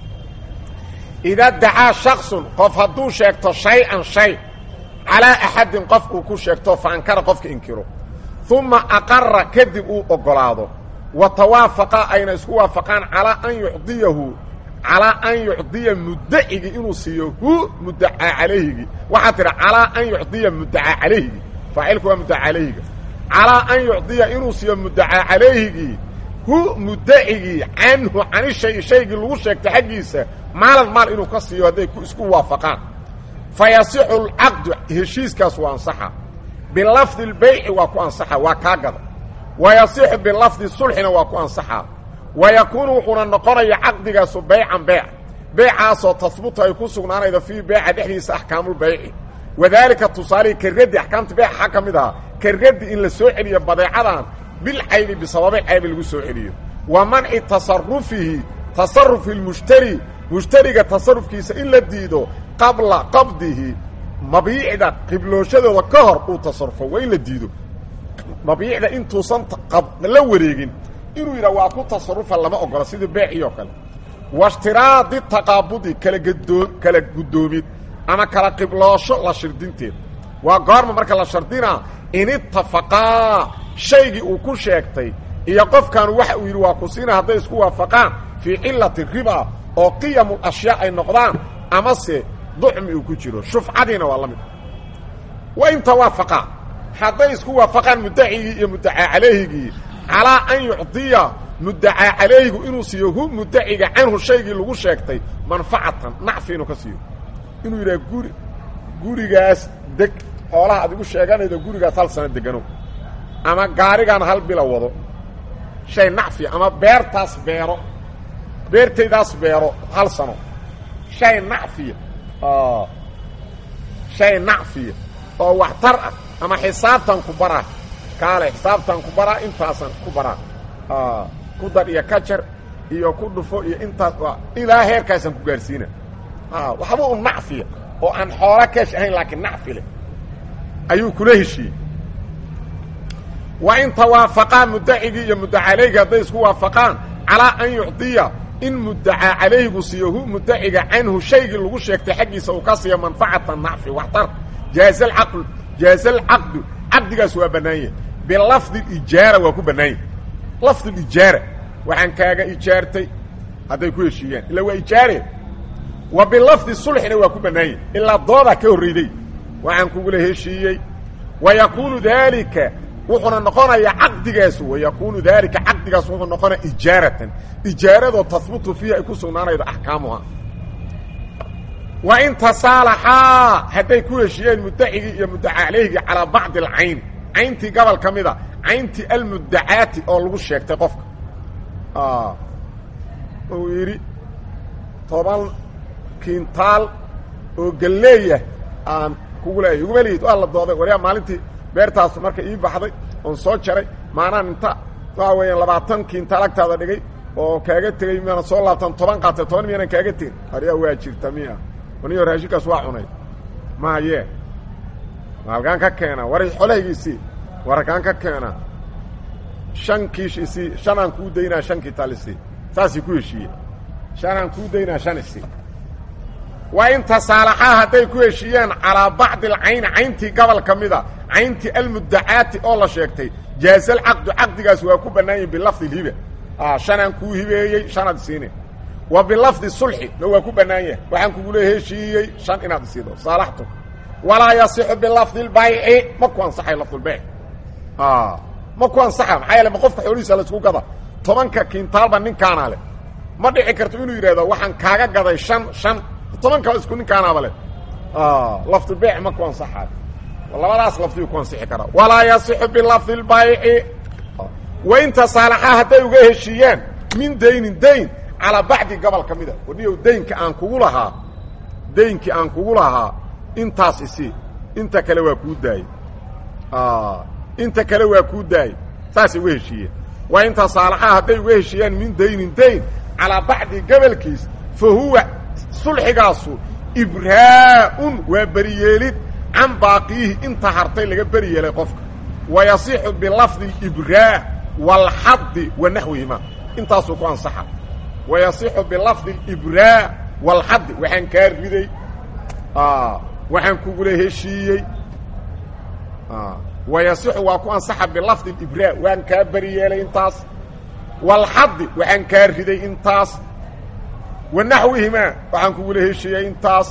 idaa dacaa shaksun qof hadduu sheegto shay-an shay calaa axadin qof uu ku sheegto fa ankara qofka inkiro uma aqara kadib uu oggolaado wa tawaafaqa ayna isku waafaqaan calaa an yucdiyahu calaa an yucdiya muddacigi inuu siiyo hu muddacaa calayhigi waxaa tidha calaa an yucdiya muddacaa calayhigi faacilku waa muddacaa calayhiga calaa an yucdiya inuu siiyo muddacaa calayhigii hu muddacigii canhu cani shay shaygii lagu sheegtay xaggiisa maalan maal inuu ka siiyo hadday isku waafaqaan fa yasixu alcaqdu heshiiskaas waa ansaxa bilafdi lbayci waa ku ansaxa waa kaa gada wa yasixu bilafdi sulxina waa ku ansaxaa wa yakuunu wuxuuna noqonaya caqdigaasu baycan beyc beycaasoo tahbutu ay ku sugnaanaydo fii beyca dhexdiisa axkaamulbayci wadaalika tusaalihii karraddi axkaamta beyca waxaa ka mid ahaa karraddi in la soo celiyo badeecadan bilcaybi bisababi caybi lagu soo celiyo wa manci tasarufihi tasarufi lmushtari mushtariga tasarufkiisa in la diido qabla qabdihi mabiicda qiblooshadooda ka hor uu tasarufo waa in la diido mabiicda intuusan la wareegin inuu yidhah waa ku tasarufa lama ogola sidii beecii oo kale washtiraadi taqaabudi kala gadoo kala guddoomid ama kala qibloosho la shirdinteed waa goorma marka la shardinaa in itafaqaa shaygii uu ku sheegtay iyo qofkaanu waxa uu yidhi waa ku siina hadday isku waafaqaan fii cilati riba oo qiyamu ashyaa ay noqdaan amase ducmi uu ku jiro shufcadiina waa la mid wa in tawaafaqaa hadday isku waafaqaan muddacigii iyo muddacaa calayhigii calaa an yucdiya muddacaa calayhigu inuu siiyo hu muddaciga canhu shaygii lagu sheegtay manfacatan nacfi inuu ka siiyo inuu yidhaha guri gurigaas deg xoolaha ad igu sheeganaydo gurigaas hal sano degano ama gaarigaan hal bila wado shay nacfiya ama beertaas beero beertaydaas beero hal sano shay nacfiya shay nacfiya oo waxtar ah ama xisaabtan ku baraa kaale xisaabtan ku baraa intaasan ku baraa ku dar iyo kajar iyo ku dhufo iyo intaas ilaa heerkaasaan ku gaarsiina waxba u nacfiya oo aan xoolo keesh ahayn laakiin nacfi leh ayuu kula heshiiyey wa in tawaafaqaa muddacigii iyo muddaca calayhigi hadday isku waafaqaan calaa an yucdiya in muddacaa calayhigu siiyo hu muddaciga canhu shaygii lagu sheegtay xaggiisa uu ka siiyo manfacata nacfi waxtar jaaza alcaqlu jaaza alcaqdu caqdigaas waa bannaan yahay bilafdi ijaara waa ku bannaan yahay lafdi ijaara waxaan kaaga ijaartay hadday ku heshiiyaan ilaa waa ijaare wa bilafdi sulxina waa ku bannaan yahay ilaa doodaa ka horreyday waxaan kugula heshiiyey wa yakuunu daalika wuxuuna noqonayaa caqdigaasu wayakuunu daalika caqdigaas wuxuu noqonaya ijaaratan ijaaradoo tahbutu fiihi ay ku sugnaanaydo axkaamuha wa in tasaalaxaa hadday ku heshiiyeen muddacigii iyo muddaca calayhigii calaa bacdi alcayn cayntii gobol ka mida cayntii almuddacaati oo lagu sheegtay qofka uu yidhi toban kintaal oo galleeyah aan kugu leeyahy iguma lihid waa la dooday waryaa maalintii beertaas marka ii baxday oon soo jaray maanaan inta waxa weeyaan labaatan kintaal agtaada dhigay oo kaaga tegey miyaana soo laabtan toban qaatay toban miyaanan kaaga tegin aryaa waa jirta miya aniyo raashinkaas waa cunay mahaye halkaan ka keena war xolahaygiisii war halkaan ka keena shan kiish isii shan aan kuu daynaa shan kintaal isii saasay ku heshiiye shan aan kuu daynaa shan isii waa in tasaalaxaa hadday ku heshiiyeen calaa bacdi alcayni cayntii gobol ka mida cayntii almuddacaati oo la sheegtay jaaza alcaqdu caqdigaas waa ku bannaan yihin bilafdi lhiba shanaan kuu hibeeyey shanaad isiine wa bilafdi sulxi na waa ku bannaan yahay waxaan kugula heshiiyey shan inaad isiido saalaxtu walaa yasixu bilafdi lbayci ma ku ansaxay lafdulbayc ma ku ansaxa maxaa yeele ma qofka xoolihiisa la isku gada tobanka kiintaalba ninkaanaa leh ma dhici karto inuu yidhahdo waxaan kaaga gaday shan shan tobanka isku ninkaanaaba leh lafdulbayc ma ku ansaxayo labadaas lafdiyu ku ansixi karaa walaa yasixu bilafdi lbayci wain tasaalaxaa hadday uga heshiiyaan min daynin dayn calaa bacdi gobol ka mida waniyow daynka aan kugu lahaa daynkii aan kugu lahaa intaas isii inta kale waa kuu daayey inta kale waa kuu daayey saasay uga heshiiyeen waa in tasaalaxaa hadday uga heshiiyaan min daynin dayn calaa bacdi gobolkiis fa huwa sulxigaasu ibraa'un waa beriyeelid can baaqiyihi inta hartay laga beri yeelay qofka wa yasixu bilafdi ibraa waalxadi wa naxwihima intaasuu ku ansaxa wayasixu bilafdi libraa walxaddi waxaan kaa riday waxaan kugula heshiiyey wayasixu waa ku ansaxa bilafdi libraa waan kaa beri yeelay intaas walxaddi waxaan kaa riday intaas wa naxwihimaa waxaan kugula heshiiyey intaas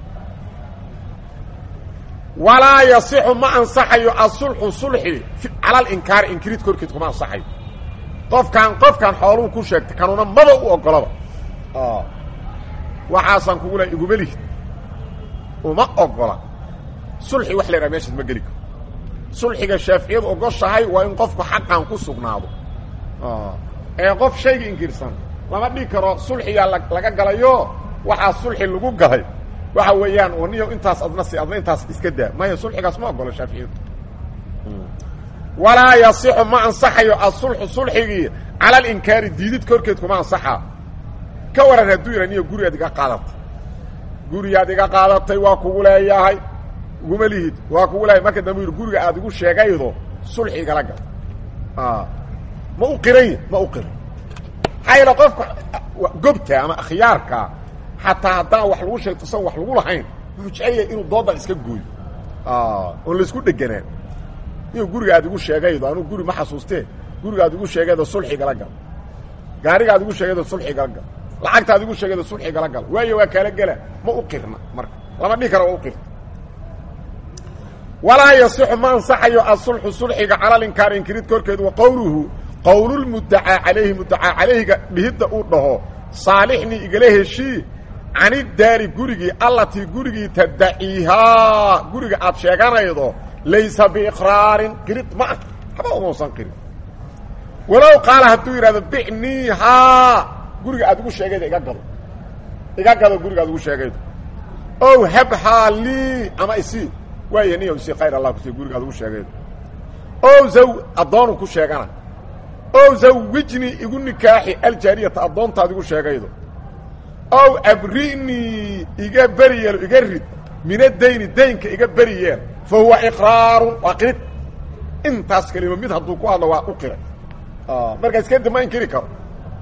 walaa yasixu ma ansaxayo asulxu sulxi cala alinkaari inkirid korkeed kuma ansaxayo qofkaan qofkaan xooluhu ku sheegtay kanuuna maba u ogolaba waxaasaan kugula iguma lihid uma ogola sulxi wax la yidhaha meeshaas ma geli karo sulxiga shaaficiyadu ogoshahay waa in qofku xaqan ku sugnaado ee qof shayga inkirsan lama dhigi karo sulxigaa laga galayo waxaa sulxi lagu galay waxa weeyaan niyo intaas adna si adna intaas iska daa maya sulxigaas ma ogolo shaaficiyadu walaa yasixu ma ansaxayo asulxu sulxigii cala alinkaari diidid korkeed kuma ansaxa ka waran hadduu yidha niyo gurigaad iga qaadatay gurigaad iga qaadatay waa kugu leeyahay iguma lihid waa kugu leeyahay marka dambe yidhi guriga aad igu sheegaydo sulxi igala gal ma u qirany ma u qiran maxaa yeele qofka gobta ama akhyaarka xataa haddaan wax lagu sheegto san wax lagu lahayn wuxuu jecel yahay inuu doodan iska gooyo oon laisku dheganaan inuu guriga aad igu sheegaydo anuu guri ma xasuustee guriga aad igu sheegaydo sulxi igala gal gaariga aad igu sheegaydo sulxi igala gal lacagta aad igu sheegaydo sulxi igala gal waayo waa kaala gela ma u qirna marka lama dhihi karo waa u qirta walaa yasixu ma ansaxayo asulxu sulxiga cala linkaar inkirid korkeed wa qowluhu qowlulmuddacaa calayhi muddacaa calayhiga dhihidda uu dhaho saalixnii igala heshii canidaari gurigii allatii gurigii taddaciihaa guriga aad sheeganaydo laysa biiqraarin qirid ma ah haba umausan qirin walow qaala hadduu yidhahdo bicniihaa guriga aad igu sheegaydo iga gado iga gado guriga aad igu sheegaydo ow habhaa lii ama isii waaya niya isii khayr allah kusi guriga aad igu sheegaydo ow zaw addoonu ku sheegana ow zawijnii igu nikaaxi aljaariyata addoontaad igu sheegaydo ow abri'nii iga beri yeelo iga rid min adayni daynka iga beri yeel fa huwa iqraarun waa qirid intaas kelima mid hadduu ku hadlo waa u qiray markaas kadib ma inkiri karo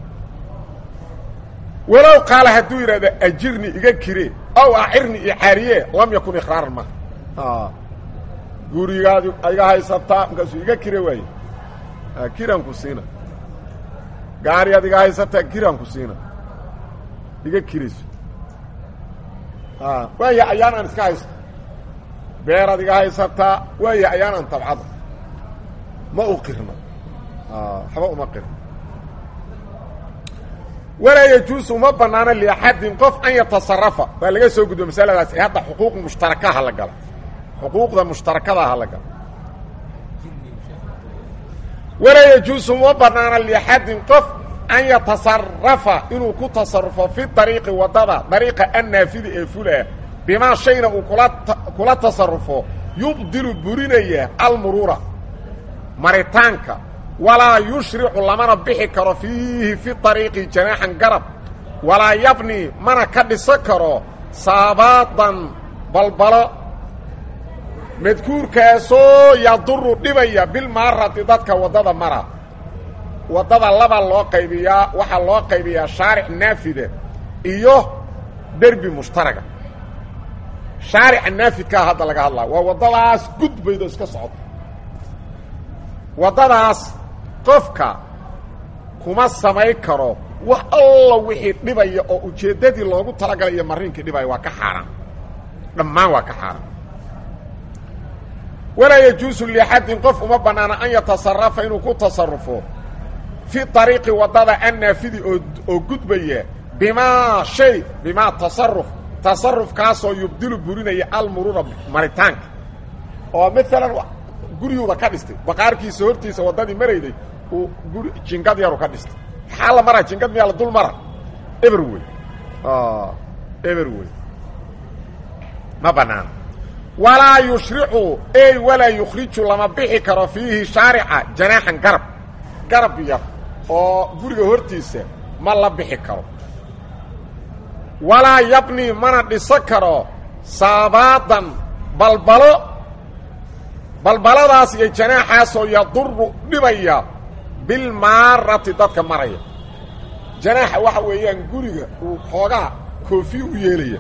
walow qaala hadduu yidhahdo ajirni iga kire ow acirni icaariye lam yakun iqraaran ma gurigaad iga haysataa markaasuu iga kire waaye kiranku siina gaariyaad iga haysataa kiranku siina iga kirayso waaya ayaan aan iska haysto beeraad iga haysataa waaya ayaan aan tabcada ma u qirna waxba uma qirna walaa yajuusu uma banaano liaxadin qof an yatasarafa waa laga soo gudbo masaladaas ee hadda xuquuq mushtarakaha la gala xuquuqda mushtarakadaha la gala walaa yajuusu uma banaano liaxadin qof an yatasarafa inuu ku tasarufo fi dariiqi waddada dariiqa annaafidi ee fulah bimaa shayna uu kula kula tasarufo yubdilu burinaya almuruura maritaanka walaa yushricu lamana bixi karo fiihi fi dariiqi janaaxan garab walaa yabni mana ka dhiso karo saabaadan balbalo madkuurkaasoo yaduru dhibaya bilmaarati dadka waddada mara waddada laba loo qaybiyaa waxaa loo qaybiyaa shaaric naafida iyo derbi mushtaraga shaarica naafidkaa hadda laga hadlaa waa waddadaas gudbaydo iska socda waddadaas qofka kuma samayn karo wax alla wixii dhibaya oo ujeeddadii loogu talagalay iyo mariinkii dhibaya waa ka xaaraan dhammaan waa ka xaaraan walaa yajuusu liaxadin qof uma bannaana an yatasarafa inuu ku tasarufo fi ariiqi waddada annaafidi oo oo gudbaya bimaa shay bimaa tasaruf tasarufkaasoo yubdilu burinaya almuruura maritaanka oo maalan guryuuba ka dhistay baqaarkiisa hortiisa waddadii marayday uu guri jingad yaru ka dhistay maxaa la maraa jingad miyaa la dul mara eber wey eber wey ma banaana walaa yushricu ey walaa yukhriju lama bixi karo fiihi shaarica janaaxan garab garab yar oo guriga hortiisa ma la bixi karo walaa yabni mana dhiso karo saabaadan balbalo balbaladaas iyo janaaxaasoo yaduru dhibaya bilmaarati dadka maraya janaaxa waxa weeyaan guriga uu xoogaa koofi u yeelaya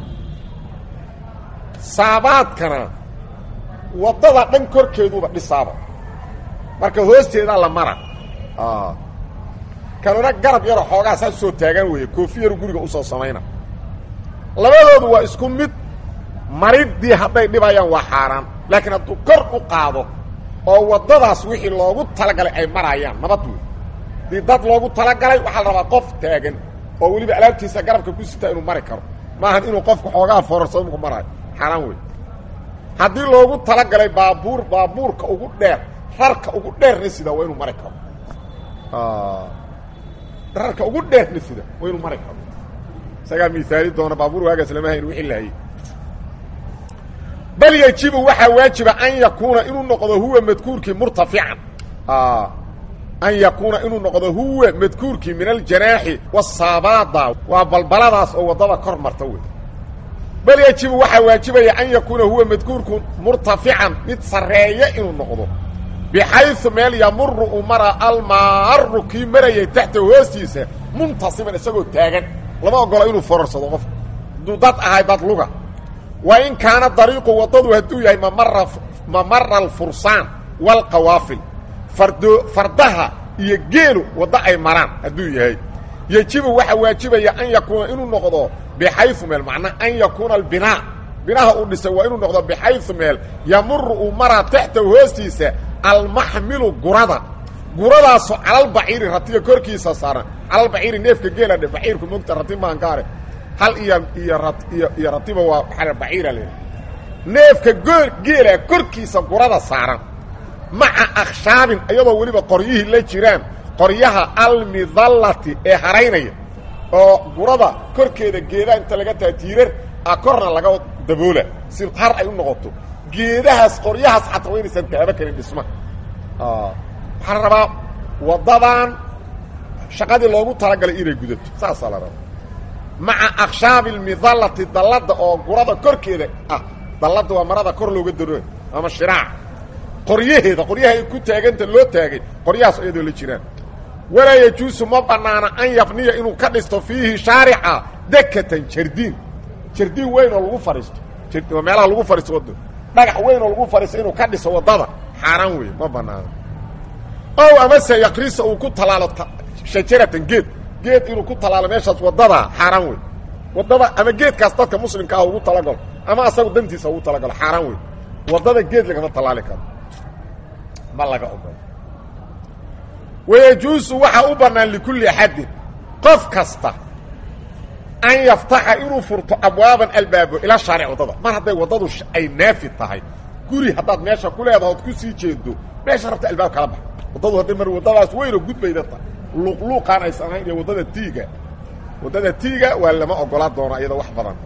saabaadkana waddada dhan korkeeduuba dhisaaba marka hoosteedaa la mara kanuna garab yaroo xoogaa saa soo taagan weeye koofi yaru guriga usoo samayna labadoodu waa isku mid mariddii hadday dhibayaan waa xaaraan laakiin hadduu kor u qaado oo waddadaas wixii loogu talagalay ay marayaan nabad wey dii dad loogu talagalay waxaa la rabaa qof taagan oo weliba alaabtiisa garabka ku sitaa inuu mari karo maahan inuu qofku xoogaa foorarsado marku maraayo xaaraan wey haddii loogu talagalay baabuur baabuurka ugu dheer rarka ugu dheerna sida waa inuu mari karo rarka ugu dheerna sida waa inuu mari karo isagaa miaali doona baabuur waagaas lama hayn wixii lahayey bal yajibu waxaa waajiba an yakuuna inuu noqdo huwa madkuurkii murtafican an yakuuna inuu noqdo huwa madkuurkii min aljanaaxi wasaabaada waa balbaladaas oo waddada kor marta wey bal yajibu waxaa waajibaya an yakuuna huwa madkuurku murtafican mid sarreeya inuu noqdo bixayu meel yamuru u mara almaaru kii marayay taxta hoostiisa muntasiban isagoo taagan lama ogola inuu fororsado qofka hadduu dad ahay dad luga wa in kaana dariiqu waddadu hadduu yahay mamara mamara alfursaan waalqawaafil fardo fardaha iyo geelu waddo ay maraan hadduu yahay yejibu waxaa waajibaya an yakuuna inuu noqdo bixayu meel macnaa an yakuuna albinaa binaha uu dhisay waa inuu noqdo bixayu meel yamuru uu maraa taxta hoostiisa almaxmilu gurada guradaasoo calalbaciiri ratiga korkiisa saaran calalbaciiri neefka geela dhe baciirku mogta rati maankaare hal iyo iyo ra iyo iyo ratiba waa waaa baciira le neefka goo geela korkiisa gurada saaran maca akhshaabin iyadoo weliba qoryihii la jiraan qoryaha almidallati ee haraynaya oo gurada korkeeda geedaha inta laga taha tiirar a korna laga daboola si har ay u noqoto geedahaas qoryahaas xataa wa inaysan taaba karin dhismaha waxaa la rabaa waddadan shaqadii loogu talagalay inay gudato saasaa la rabaa maca akshaabi almidallati dallada oo gurada korkeeda ah dallada waa marada kor looga daro ama shiraaca qoryaheeda qoryaha ay ku taaganta loo taagay qoryahaas iyadoo la jiraan walaa yajuusu ma banaana an yabniya inuu ka dhisto fiihi shaarica dekatan jardiin jardiin weyn oo lagu fadhiisto waa meelaha lagu fadhiisto wadda dhagax weyn oo lagu fadhiisto inuu ka dhiso waddada xaaraan wey ma banaano ow amase yakrisa uu ku talaalo shajaratan geed geed inuu ku talaalo meeshaas waddada xaaraan wey waddada ama geedkaas dadka muslimka ah ugu talagalo ama asagu dantiisa ugu talagalo xaaraan wey waddada geed lagama tallaali karo ma laga ogolo wayajuusu waxaa u bannaan likulli axadin qof kasta an yaftaxa inuu furto abwaaban albaabo ila shaaric waddada mar hadday waddadu ay naafi tahay guri haddaad meesha ku leedaha ood ku sii jeedo meesha rabta albaab kala bax waddadu hadday mar waddadaas weynoo gudbayda tahay luuqluuqaan aysan ahayn iyo waddada tiiga waddada tiiga waa lama ogolaa doono iyadoo wax badan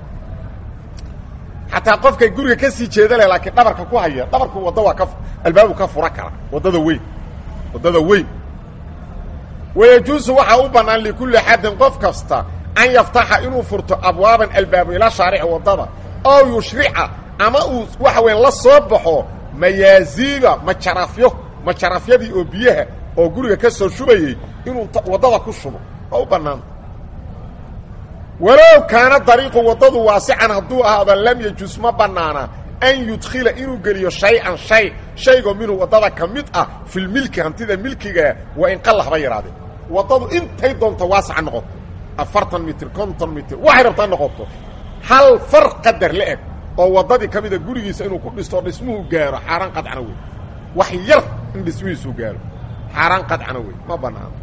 xataa qofkay guriga ka sii jeeda leh laakiin dhabarka ku haya dhabarku wadda waa ka albaabu ka fura kara waddada weyn waddada weyn wayajuusu waxaa u bannaan likulli xadin qof kasta an yaftaxa inuu furto abwaaban albaabo ila shaarici waddada oo yushrica ama uu waxa weya la soo baxo mayaaziiba majarafyo majarafyadii oo biyaha oo guriga ka soo shubayey inuu waddada ku shubo waa u bannaan walow kaana dariiqu waddadu waasican hadduu ahaado lam yajus ma bannaana an yudkhila inuu geliyo shay-an shay shaygoo minhu waddada ka mid ah filmilki hantida milkigaa waa in qalla haba yidhahdee waddadu intay doonto waasaca noqoto afartan mitir konton mitir waxay rabtaa noqoto hal far qadar la eg oo waddadii ka mida gurigiisa inuu ku dhisto dhismuhu gaaro xaaraan qadcana wey wax yar in dhismihiisuu gaaro xaaraan qadcana wey ma bannaano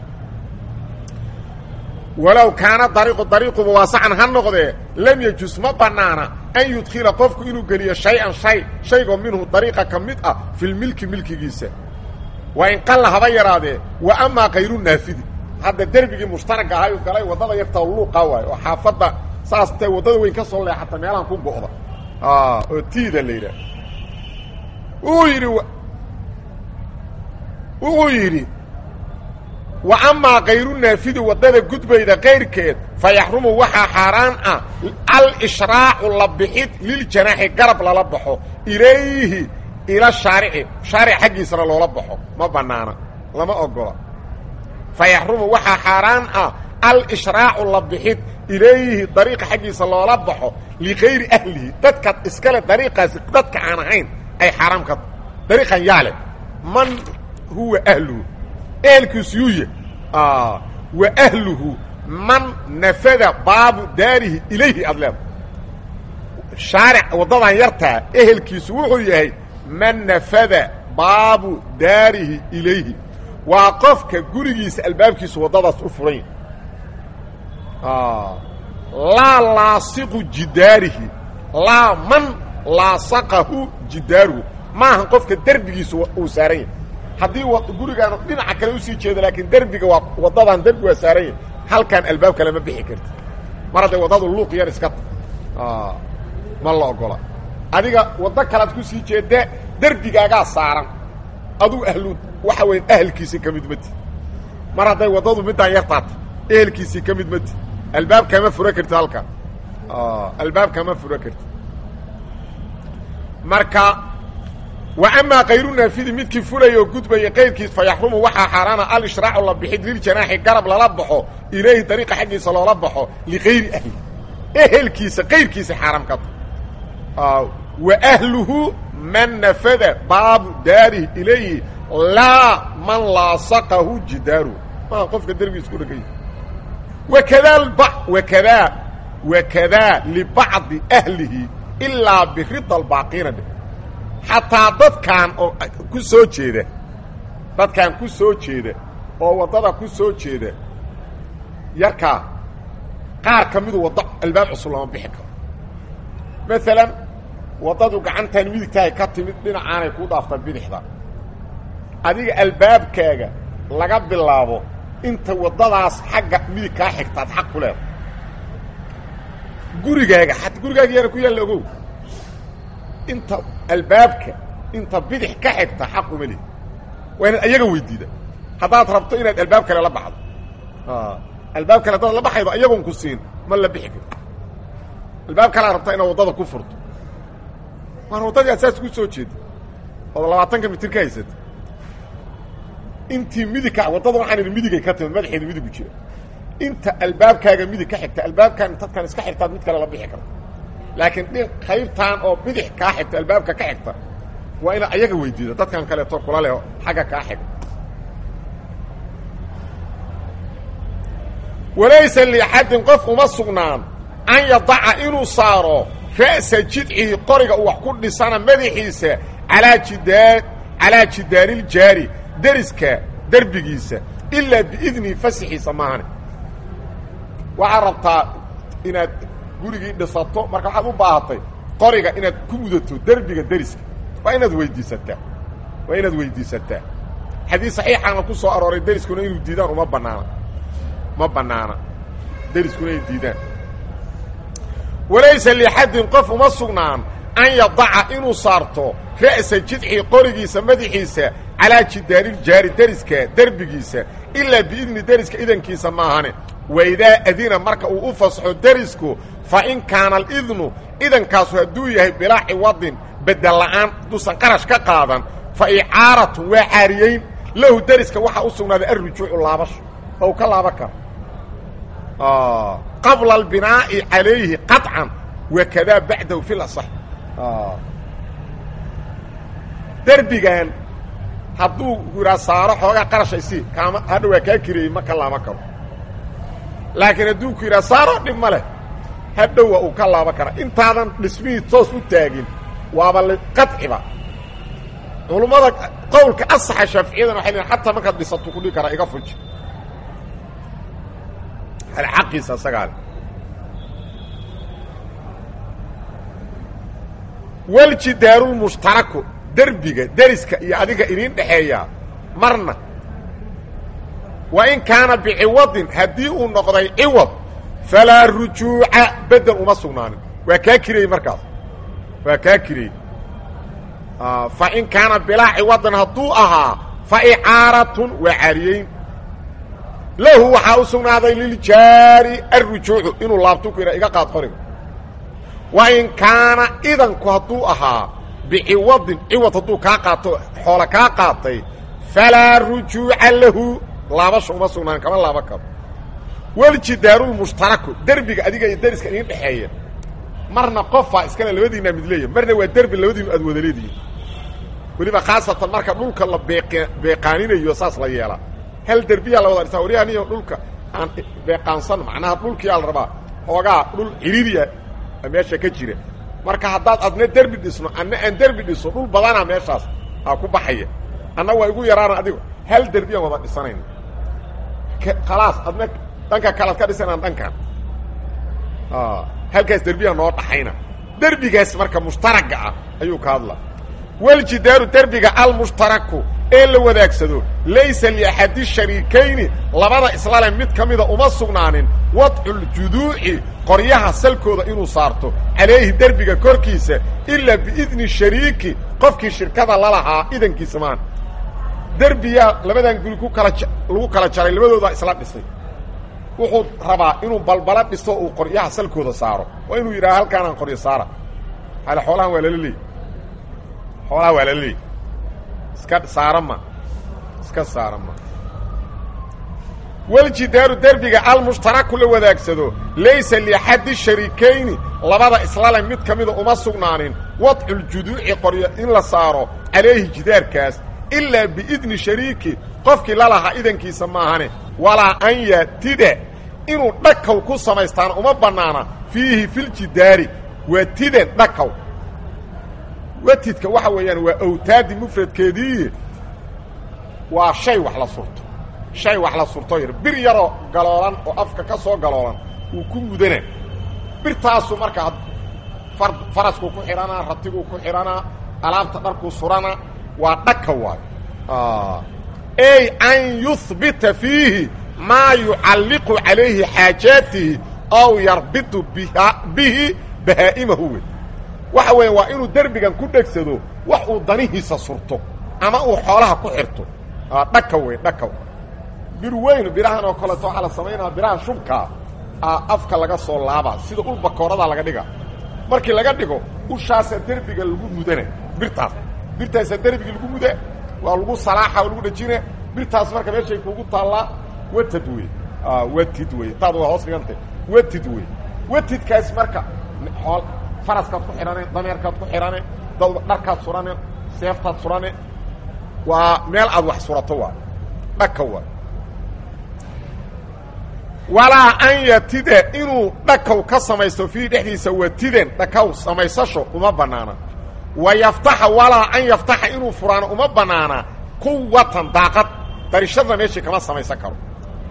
walow kaana dariiqu dariiquba waasacan ha noqdee lam yajus ma bannaana an yudkhila qofku inuu geliyo shay-an shay shaygoo minhu dariiqa ka mid ah filmilki milkigiisa waa in qalla haba yaraadee wa amaa kayru naafidi hadda derbigii mushtaragga ahay u galay waddada yarta luuqa waayo oo xaafadda saas tay waddada weyn ka soo leexata meelahan ku go'da oo tiida la yidhaah wuxuu yidhi wuxuu yidhi wa amaa kayru naafidi waddada gudbayda kayrkeed fa yaxrumu waxaa xaaraan ah al-ishraacu la bixid liljanaaxi garab lala baxo ilayhi ila shaarici shaaric xaggiisana loola baxo ma bannaana lama ogola fayaxrumu waxaa xaaraan ah alshraacu la bixid ilayhi dariiqa xaggiisa loola baxo ligayri ahlihi dadka iskale dariiqaasi dadka aan ahayn ay xaaraam ka dariiqan yaale man huwa ahluhu ehelkiisu yuuya wa ahluhu man nafada baabu daarihi ilayhi aad leeda shaaric waddadan yartaa ehelkiisu wuxuu yahay man nafada baabu daarihi ilayhi waa qofka gurigiisa albaabkiisu waddadaas u furan yahay laa laasiqu jidaarihi laa man laasaqahu jidaaruhu maaha qofka derbigiisu uu saaran yahay haddii gurigaan dhinaca kale usii jeedo laakiin derbiga waa waddadan derbi waa saaran yahay halkaan albaab kale ma bixi karti mar hadday waddadu luuq yar iska ta ma la ogola adiga waddo kalead ku sii jeedda derbigaagaa saaran aduu ahlu waxa weya ahelkiisii ka mid mati mar hadday waddadu middaan yartaata ehelkiisii ka mid mati albaab kama fura karti halkan albaab kama fura karti marka wa amaa kayru naafidi midkii fulaya oo gudbaya qayrkiis fa yaxrumu waxaa xaaraana alishraacu la bixid liljanaaxi garab lala baxo ilayhi dariiqa xaggiisa loola baxo ligayri ahli ehelkiisa qayrkiisa xaaraam ka ta wa ahluhu man nafada baabu daarihi ilayhi laa man laasaqahu jidaaru maa qofka derbigiisa ku dhegay wakadaa wakadaa wakadaa libacdi ahlihi ilaa birida albaaqiina dhe xataa dadkaan oo ku soo jeeda dadkaan ku soo jeeda oo waddada ku soo jeeda yarkaa qaar ka midu waddo albaab cusub lama bixi karo maalan waddadu gacantaan midigtahay ka timid dhinacaanay kuu dhaaftaa bidixda adiga albaabkaaga laga bilaabo inta waddadaas xagga midig kaa xigtaad xaq ku leeda gurigaaga xat gurigaaga yara ku yaalla ogow inta albaabka inta bidix ka xigta xaq uma lihi waa inaad ayaga weydiida haddaad rabto inaad albaab kale la baxdo albaab kale haddaad la baxaydo ayagoon ku siin ma la bixi karto albaab kalea rabtaa inaad waddada ku furto waan waddadii aad saas ku soo jeeda ood labaatanka mitir ka haysata intii midigka waddada waxaan idhi midigay ka timid madaxeeda midigu jira inta albaabkaaga midig ka xigta albaabkaan dadkan iska xigtaad mid kale la bixi karta laakiin dhi qaybtaan oo bidix kaa xigta albaabka ka xigta waa inaad ayaga weydiida dadkan kaleeto kula leh xagga kaa xig walaysa liaxadin qof uma sugnaan an yadaca inuu saaro ra'sa jidcihi qoriga uu wax ku dhisana madaxiisa alaa jidaa calaa jidaaniljaari deriska derbigiisa ilaa biidnihi fasixiisa maahane waxaad rabtaa inaad gurigii dhisato marka waxaad u baahatay qoriga inaad ku mudato derbiga deriska waa inaad weydiisataa waa inaad weydiisataa xadiis saxiixaana ku soo arooray deriskuna inuu diidaan uma banaana ma banaana deriskuna ay diidaan walaysa liaxadin qof uma sugnaan an yadaca inuu saarto ra'sa jidxii qorigiisa madaxiisa calaa jidaaniljaari deriska derbigiisa ilaa biidni deriska idankiisa maahane waidaa adina marka uu u fasaxo derisku fa in kaana alidnu idankaasu hadduu yahay bilaa ciwadin bedel la'aan hadduusan qarash ka qaadan fa icaaratun waa caariyeyn lahu deriska waxaa u sugnaaday alrujuucu laabasho oo u ka laaban karo qabla albinaa'i calayhi qaطcan wakadaa bacdahu fi lasax derbigan hadduu yihaa saaro xoogaa qarashaysi kaama hadha waa kaa kireeyey ma ka laaban karo laakiin hadduu ku yidhaha saaro dhib ma leh hadhowa uu ka laaban karaa intaadan dhismihii toos u taagin waaba qaciba culummada qowlka asaxa shaaficiyadana waxay leein xataa markaad dhisato ku dhihi karaa iga fuji alxaqiisa asagaale waljidaaruulmushtaraku derbiga deriska iyo adiga idiin dhexeeyaa marna wa in kaana biciwadin haddii uu noqday ciwad falaa rujuuca bedel uma sugnaanin waa kaa kirayey markaas waa kaa kirayey fa in kaana bilaa ciwadin hadduu ahaa fa icaaratun waa caariyeyn lahu waxaa u sugnaaday liljaari alrujuucu inuu laabtu ku yidha iga qaad qoriga wa in kaana idanku hadduu ahaa biciwadin ciwad hadduu kaa qaato xoola kaa qaatay falaa rujuuca lahu laabasha uma sugnaan kama laaban karo waljidaaruulmushtaraku derbiga adiga iyo dariska idin dhexeeya marna qofaa iskale labadiinaa mid leeya marna waa derbi labadiinu aad wada leedihiin weliba khaasatan marka dhulka la beeq beeqaaninayo saas la yeelaa hal derbiyaa la wada dhisaa waryahaniyo dhulka aan beeqaansan macnaha dhulkiyaa la rabaa hoogaa dhul ciriiriya meesha ka jira marka haddaad adna derbi dhisno anna aan derbi dhiso dhul badanaa meeshaas aa ku baxaya anna waa igu yaraana adigo hal derbiyaan wada dhisanayna khalaas adna dhanka kalead ka dhisanaan dhankan halkaas derbiya noo dhaxayna derbigaas marka mushtaraga ah ayuu ka hadla waljidaaru derbiga almushtaraku ee la wadaagsado laysa liaxadi shariikayni labada islale mid ka mida uma sugnaanin wadculjuduuci qoryaha salkooda inuu saarto calayhi derbiga korkiisa ilaa biidni shariiki qofkii shirkada lalahaa idankiisa maan derbiyaa labadan guri ku kala lagu kala jaray labadoodaa isla dhisay wuxuu rabaa inuu balbala dhiso uu qoryaha salkooda saaro waa inuu yidhaha halkaanaan qoryo saara hale xoolahan waa lala leey xoolaha waa lala leey iska saara ma iska saara ma waljidaaru derbiga almushtaraku la wadaagsado laysa liaxadi shariikayni labada islale mid ka mida uma sugnaanin wadculjuduuci qoryo in la saaro calayhi jidaarkaas ilaa biidni shariiki qofkii lalahaa idankiisa maahane walaa an yatida inuu dhakaw ku samaystaan uma bannaana fiihi filjidaari waa tidan dhakaw watidka waxa weeyaan waa awtaadi mufradkeedii waa shay wax la surto shay wax la surto yar bir yaroo galoolan oo afka ka soo galoolan uu ku mudana birtaasu markaa faraskuu ku xidhanaa ratiguu ku xidhanaa alaabta dharkuu surana waa dhaka waayo ey an yuhbita fiihi maa yucalliqu calayhi xaajaatihi ow yarbitu bihi bahaa'imahu wey waxa weya waa inuu derbigan ku dhegsado wax uu danihiisa surto ama uu xoolaha ku xirto dhaka wey dhaka bir weyn birahan oo kaleeto waxaa la samaynaa biraha shubkaa afka laga soo laabaa sida ul bakoorada laga dhiga markii laga dhigo ushaasaa derbiga lagu mudana birtaas birtaasaa derbigii lagu muda waa lagu salaaxa oo lagu dhejina birtaas marka meeshay kuugu taallaa watad wey watid wey taad waa hoos dhigantay watid wey watidkaas marka ool faraskaad ku xidhane dameerkaad ku xidhane dharkaad surane seeftaad surane waa meel aad wax surato waa dhaka waa walaa an yatida inuu dhakaw ka samaysto fiihi dhexdiisa watidan dhakaw samaysasho uma bannaana wa yaftaxa walaa an yaftaxa inuu furaano uma bannaana quwatan daaqad darishadna meeshii kama samaysan karo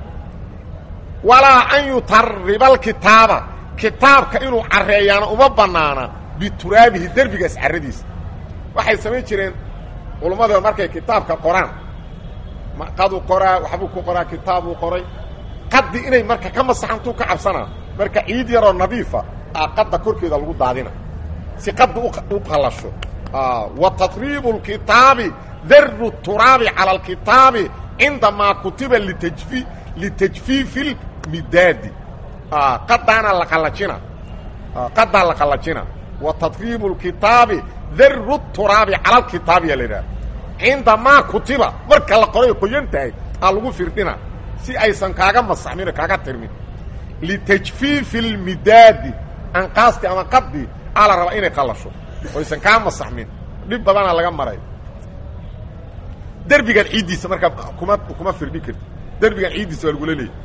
walaa an yutariba alkitaaba kitaabka inuu carreeyaana uma bannaana bituraabihi derbigaas carradiisa waxay samayn jireen culammada markay kitaabka qoraan qaduu qoraa waxbuu ku qoraa kitaabuu qoray qaddi inay marka ka masaxantuu ka cabsanaa marka ciid yaroo nadiifa a qadda korkeeda lagu daadina si qadda u qallasho wa tatriibu اlkitaabi daru turaabi calى اlkitaabi cindamaa kutiba litajfi litajfiifi اlmidaadi qadaana la qallajina qadaa la qallajina wa tatriibu اlkitaabi daru turaabi cala اlkitaabi yaa la idhaha cindamaa kutiba marka la qoray qoyan tahay aa lagu firdhina si aysan kaaga masaxmin kaaga tirmin litajfiifi اlmidaadi anqaasti ama qadii aa la rabaa inay qallasho oysan kaa masaxmin dhib badanaa laga maray derbigan ciiddiisa markaa kuma kuma firdhin karti derbigan ciiddiisa waa lagula leeyay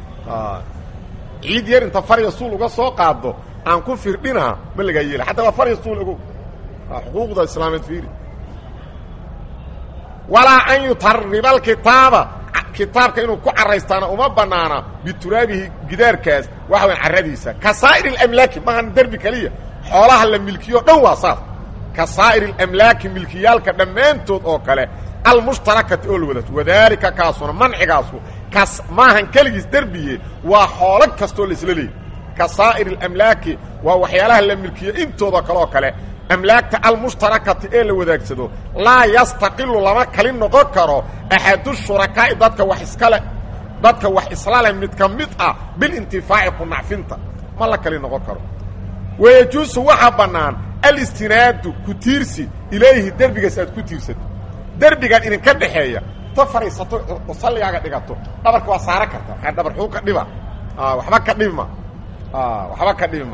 ciid yar inta farya suul uga soo qaado aan ku firdhinaa ma lagaa yeela xataa waa farya suul ogo xuquuqda islaameed fiiri walaa an yutariba alkitaaba kitaabka inuu ku caraystaana uma banaana bituraabihi gidaarkaas waxa weya carradiisa ka saa'ir اlamlaaki maahan derbi keliya xoolaha la milkiyo o dhan waa saas ka saa'ir اlamlaaki milkiyaalka dhammaantood oo kale almushtarakati oo la wadato wadaalika kaasuna mancigaasu kas maahan keligiis derbiye waa xoolo kastoo la isla leeyay ka saa'ir اlamlaaki waa waxyaalaha la milkiyo intooda kale oo kale amlaagta almushtarakati ee la wadaagsado laa yastaqilu lama kali noqon karo axadu shurakaa'i dadka wax iskale dadka wax isla leh mid ka mid ah bilintifaaci ku nacfinta ma la kali noqon karo wayajuusu waxaa bannaan alistinaadu ku tiirsi ilayhi derbigaas aad ku tiirsato derbigan idinka dhexeeya ta fadhiisato oo salligaaga dhigato dhabarka waa saara karta maxaa dhabar xuu ka dhiba waxba ka dhibma waxba ka dhibma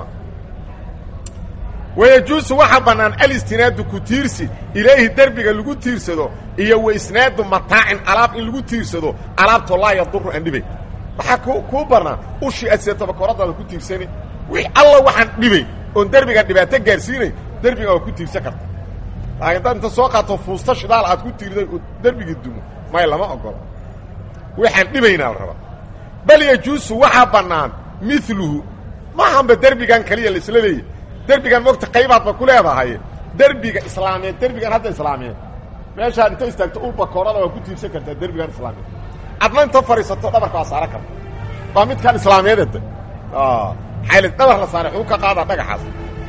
wayajuusu waxaa bannaan alistinaadu ku tiirsi ilayhi derbiga lagu tiirsado iyo wa isnaadu mataacin alaab in lagu tiirsado alaabtoo laa yaduru aan dhibay waxaa ku kuu bannaan ushii aseetaba koradaada ku tiirsani wix alla waxaan dhibay oon derbiga dhibaato gaarsiinay derbiga waa ku tiirsan karta laakiin dad inta soo qaato fuusta shidaal aad ku tiirday oo derbigii dumo may lama ogolo waxaan dhibaynaa la rabaa bal yajuusu waxaa bannaan miluhu maahanba derbigan kaliya la isla leeyahy derbigan mogta qaybaadba ku leedahay derbiga islaameed derbigan hadda islaameed meeshaad inta istaagto ulbakoorada waa ku tiirsan kartaa derbigan islaameed adna inta fadhiisato dhabarka waa saara karta waa midkaan islaameededa xayli dhabar la saaray xuu ka qaadaa dhagaxaas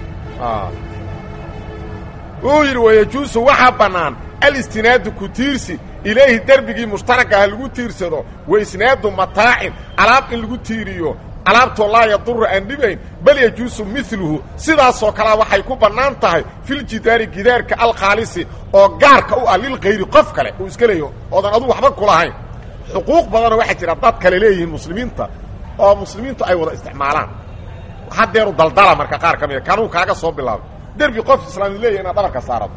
wuu yidhi wayajuusu waxaa bannaan alistinaadu ku tiirsi ilayhi derbigii mushtaragaha lagu tiirsado wa isnaadu mataacin alaab in lagu tiiriyo alaabtoo laa yaduru aan dhibayn bal yajuusu miluhu sidaasoo kalea waxay ku bannaan tahay filjidaari gidaarka alkhaalisi oo gaarka u ah lilkayri qof kale uu iska leeyaho oodan adugu waxba kulahayn xuquuq badanoo waxaa jira dad kale leeyihiin muslimiinta oo muslimiintu ay wada isticmaalaan haddeeru daldala marka qaar ka mida kanuu kaaga soo bilaabay derbi qof islaami leeyahy inaad dhabarka saarato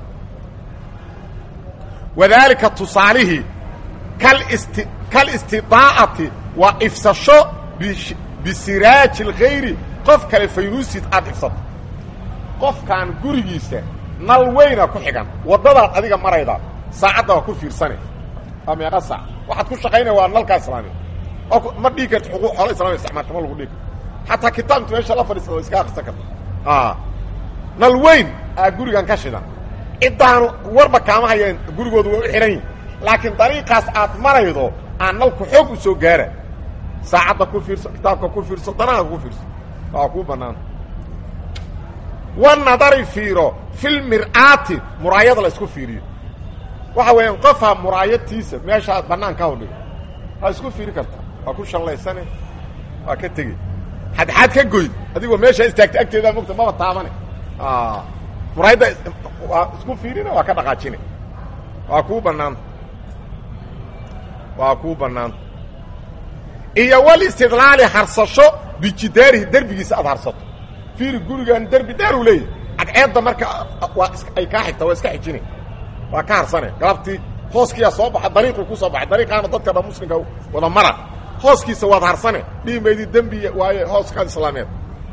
wadaalika tusaalihii kalisti kalistidaa'ati waa ifsasho bisiraaji alkhayri qof kale faynuusid aad ifsato qofkaan gurigiisa nal weyna ku xigan waddadaad adiga marayda saacadda waa ku fiirsane waa meeqa saac waxaad ku shaqaynaya waa nalkaa islaamiya ma dhigi karti xuquuq xoolo islamiya isticmaalka ma lagu dhigi karto xataa kitaabta meesha la fadhiisada wa iska akrisan karta nal weyn aa gurigan ka shidan ciddaanu warba kaama hayeen gurigooda waa u xidhan yihin laakiin dariiqaas aad maraydo aan nalku xoog u soo gaara saacadda ku fiirso kitaabka ku fiirso danaha ku fiirso waa kuu bannaanta wanadari fiiro fil mir'aati muraayada la isku fiiriyo waxa weeyaan qofha muraayadtiisa meeshaad bannaanka hodhigo waa isku fiiri kartaa waa ku shallaysane waa ka tegey xadxaad ka goyd adigoo meeshaa istaagta agteedaa mogta maba taabane muraayadda waa isku fiirina waa ka dhaqaajine waa kuu bannaanta waa kuu bannaanta iyo wal istidlaali harsasho bijidaarihi derbigiisa aad harsato fiiri gurigan derbi dheer uu leeyahy cadceedda marka waa ay kaa xigta waa iska xijine waa ka harsane galabtii hooskiyaa soo baxa dariiqii ku soo baxay dariiqaana dadka dhan muslimka wada mara hooskiisa waad harsane dhihi maydi dembi waaye hooskaad islaameed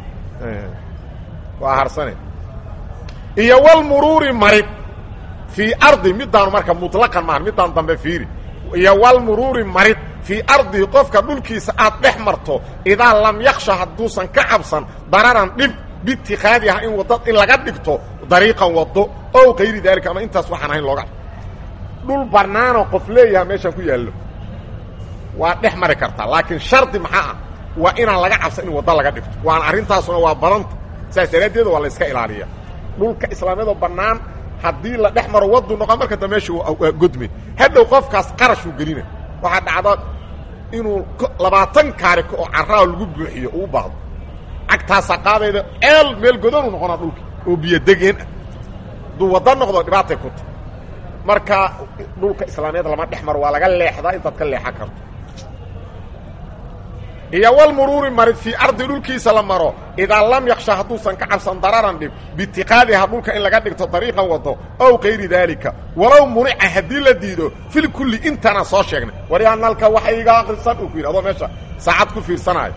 waa harsane iyo walmuruuri marid fii ardi midaanu marka muطlaqan maaha midaan dambe fiiri iyo walmuruuri marid fii ardihi qofka dhulkiisa aad dhex marto idaa lam yaksha hadduusan ka cabsan dararan dhib biitikaadiha in wada in laga dhigto dariiqan wado ow kayri daalika ama intaas waxaan ahayn looga dhul bannaanoo qof leeyaha meeshaan ku yaallo waa dhex mari kartaa laakiin shardi maxaa ah waa inaan laga cabsan in waddo laga dhigto waana arrintaasuna waa badanta saas daraaddeeda waa la iska ilaaliya dhulka islaamiyadoo bannaan haddii la dhex maro wadu noqo marka da meesha waa godme hadhow qofkaas qarashuu gelina waxaa dhacda inuu labaatan kaariko oo carraa lagu buuxiyo uu baahdo cagtaasaa qaadayda ceel meel godanu noqonaa dhulka oo biyodegeen ah hadduu waddo noqdo dhibaatay ku ta marka dhulka islaamiyad lama dhex maro waa laga leexdaa intaad ka leexan karto iyo walmuruuri marid fii ardi dhulkiisa la maro idaa lam yaksha hadduusan ka cabsan dararan dhib biitiqaadiha dhulka in laga dhigto dariiqan wado ow kayri daalika walow munica haddii la diido fil kulli intaana soo sheegnay waryaa nalka waxa iga akrisan uu ku yidhi adoo meesha saacad ku fiirsanaayo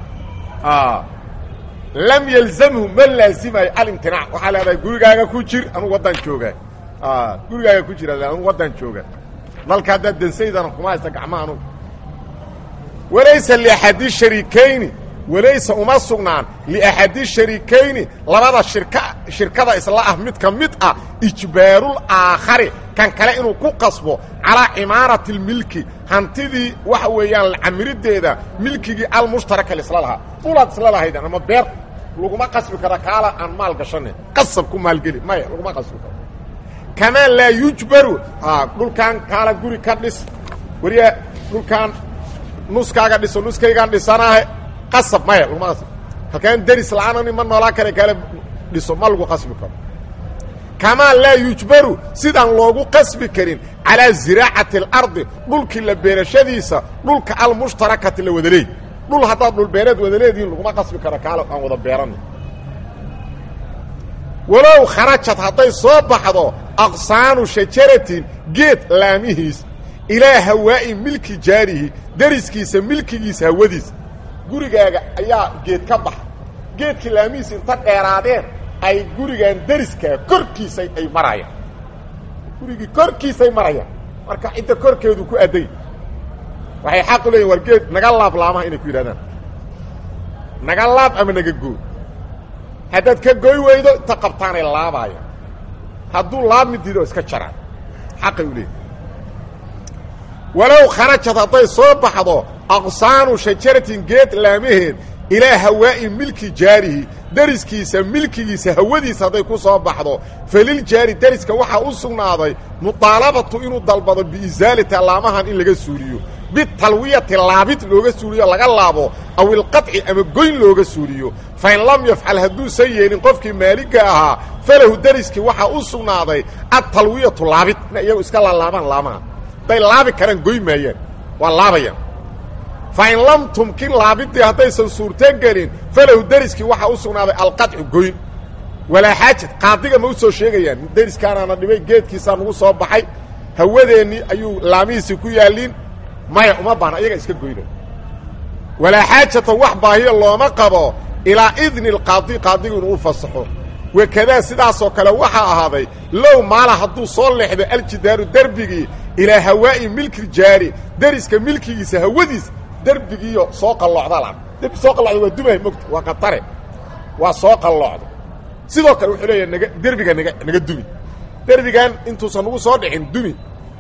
lam yalzamhu ma laazimayo alimtinaac waxaa leedahay gurigaaga ku jir anugu waddaan joogaa gurigaaga ku jira anugu waddaan jooga nalka haddaad dansaydana kuma haysta gacmaha anugu walaysa liaxadi shariikayni walaysa uma sugnaan liaxadi shariikayni labada shirka shirkada isla ah mid ka mid ah ijbaarul aakhari kan kale inuu ku qasbo calaa cimaarati lmilki hantidii waxa weeyaan camirideeda milkigii almushtaraka isla lahaa dhulaad isla lahaydan ama beer laguma qasbi karo kaala aan maal gashane qasab ku maalgeli maya laguma qasbi karo kamaa laa yujbaru dhulkaan kaala guri ka dhis wariya dhulkaan nuskaaga dhiso nuskaygaan dhisanaahe qasab maya laguma qasbi halkaan deris la-aanani ma noolaa kare kale dhiso ma lagu qasbi karo kamaa laa yujbaru sidaan loogu qasbi karin calaa ziraacati alardi dhulkii la beerashadiisa dhulka almushtarakati la wada leey dhul haddaad dhulbeereed wada leedihiin laguma qasbi karo kaalo aan wada beeranay walow kharajad hadday soo baxdo aqsaanu shajaratin geed laamihiis ilaa hawaa'i milki jaarihi deriskiisa milkigiisa hawadiisa gurigaaga ayaa geed ka baxa geedkii laamihiisa inta dheeraadeen ay gurigan deriskaa korkiisa ay marayaan gurigii korkiisay marayaan marka cidda korkeedu ku adday waxay xaq u leeyihin war geed naga laab laamaha inay ku yidhahdaan naga laab ama naga goo haddaad ka goy weydo inta qabtaanay laabaayaan hadduu laabmi diido iska jaraan xaqay u leeyihin walow kharajad hadday soo baxdo aqsaanu shajaratin geed laamaheed ilaa hawaa'i milki jaarihi deriskiisa milkigiisa hawadiisa hadday ku soo baxdo faliljaari deriska waxaa u sugnaaday muطaalabatu inuu dalbado biisaalati allaamahan in laga suuliyo bitalwiyati laabid looga suuliyo laga laabo aw ilqaطci ama goyn looga suuliyo fain lam yafcal hadduusan yeelin qofkii maaliga ahaa falahu deriskii waxaa u sugnaaday atalwiyatu laabid ina iyagu iska laalaabaan laamaha hadday laabi karaan goy maayaan waa laabayaan fain lam tumkin laabidii haddaysan suurto gelin falahu deriskii waxaa u sugnaaday alqaطcu goyn walaa xaajad qaadiga ma u soo sheegayaan deriskaanaana dhibay geedkiisaa nagu soo baxay hawadeennii ayuu laamihiisii ku yaallin maya uma baana iyaga iska goyna walaa xaajata wax baahiya looma qabo ilaa idni alqaadi qaadigu inuu u fasaxo wakadaa sidaasoo kale waxaa ahaaday low maala hadduu soo leexdo aljidaaru derbigii ilaa hawaa'i milki jaari deriska milkigiisa hawadiis derbigiiyo soo qalloocdala derbi soo qallocda waa dumahay mogta waa qatare waa soo qalloocda sidoo kale wuxuu leeyahay naga derbiga naga naga dumi derbigan intuusan nagu soo dhicin dumi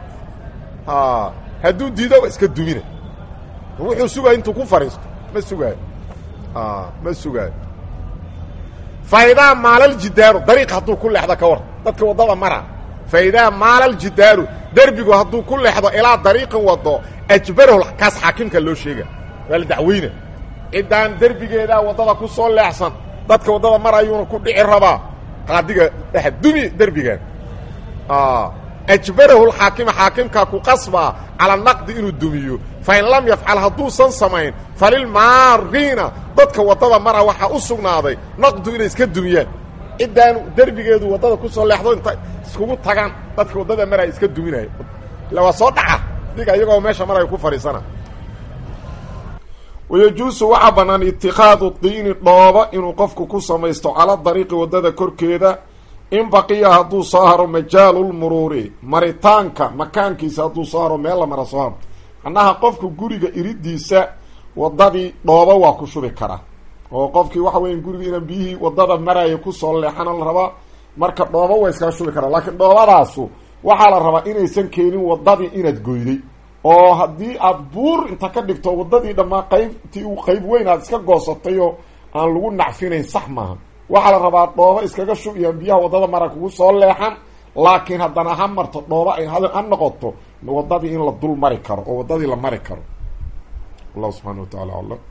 hadduu diido waa iska dumina wuxuu sugaayo intuu ku fadhiisto ma sugaayo ma sugaayo faidaa maalaljidaaru dariiq hadduu ku leexdo ka war dadka waddada mara faidaa maalaljidaaru derbigu hadduu ku leexdo ilaa dariiqin wado ajbarahu kaas xaakimka loo sheega waa la dacweyna ciddaan derbigeedaa waddada ku soo leexsan dadka waddada marayuuna ku dhici rabaa qaadiga dhex dumi derbigan ajbarahu lxaakima xaakimkaa ku qasbaa cala naqdi inuu dumiyo fain lam yafcal hadduusan samayn falilmaariina dadka waddada mara waxaa u sugnaaday naqdu inay iska dumiyaan ciddaan derbigeedu waddada ku soo leexdo inta iskugu tagaan dadka waddada maraya iska duminaya illa waa soo dhaca diga iyagoo meesha maraya ku fadhiisana wayajuusu waxaa bannaan itikaadu diini dhooba inuu qofku ku samaysto cala dariiqi waddada korkeeda in baqiya hadduu soo haro majaalulmuruuri maritaanka makaankiisa hadduu soo haro meel la mara soo haro macnaha qofku guriga iridiisa waddadii dhooba waa ku shubi karaa oo qofkii waxa weya guriga inaan biyihii waddada maraya kusoo leexana la rabaa marka dhooba waa iskaga shubi karaa laakiin dhoobadaasu waxaa la rabaa inaysan keenin waddadii inaad goyday oo haddii aad buur inta ka dhigto waddadii dhammaa qaybtii u qayb weyn aad iska goosatay oo aan lagu nacfinayn sax maaha waxaa la rabaa dhoobo iskaga shub iyo biyaha waddada mara kugu soo leexan laakiin haddana ha marto dhoobo ay ha noqoto waddadii in la dul mari karo oo waddadii la mari karo allahu subxana wa tacala aclam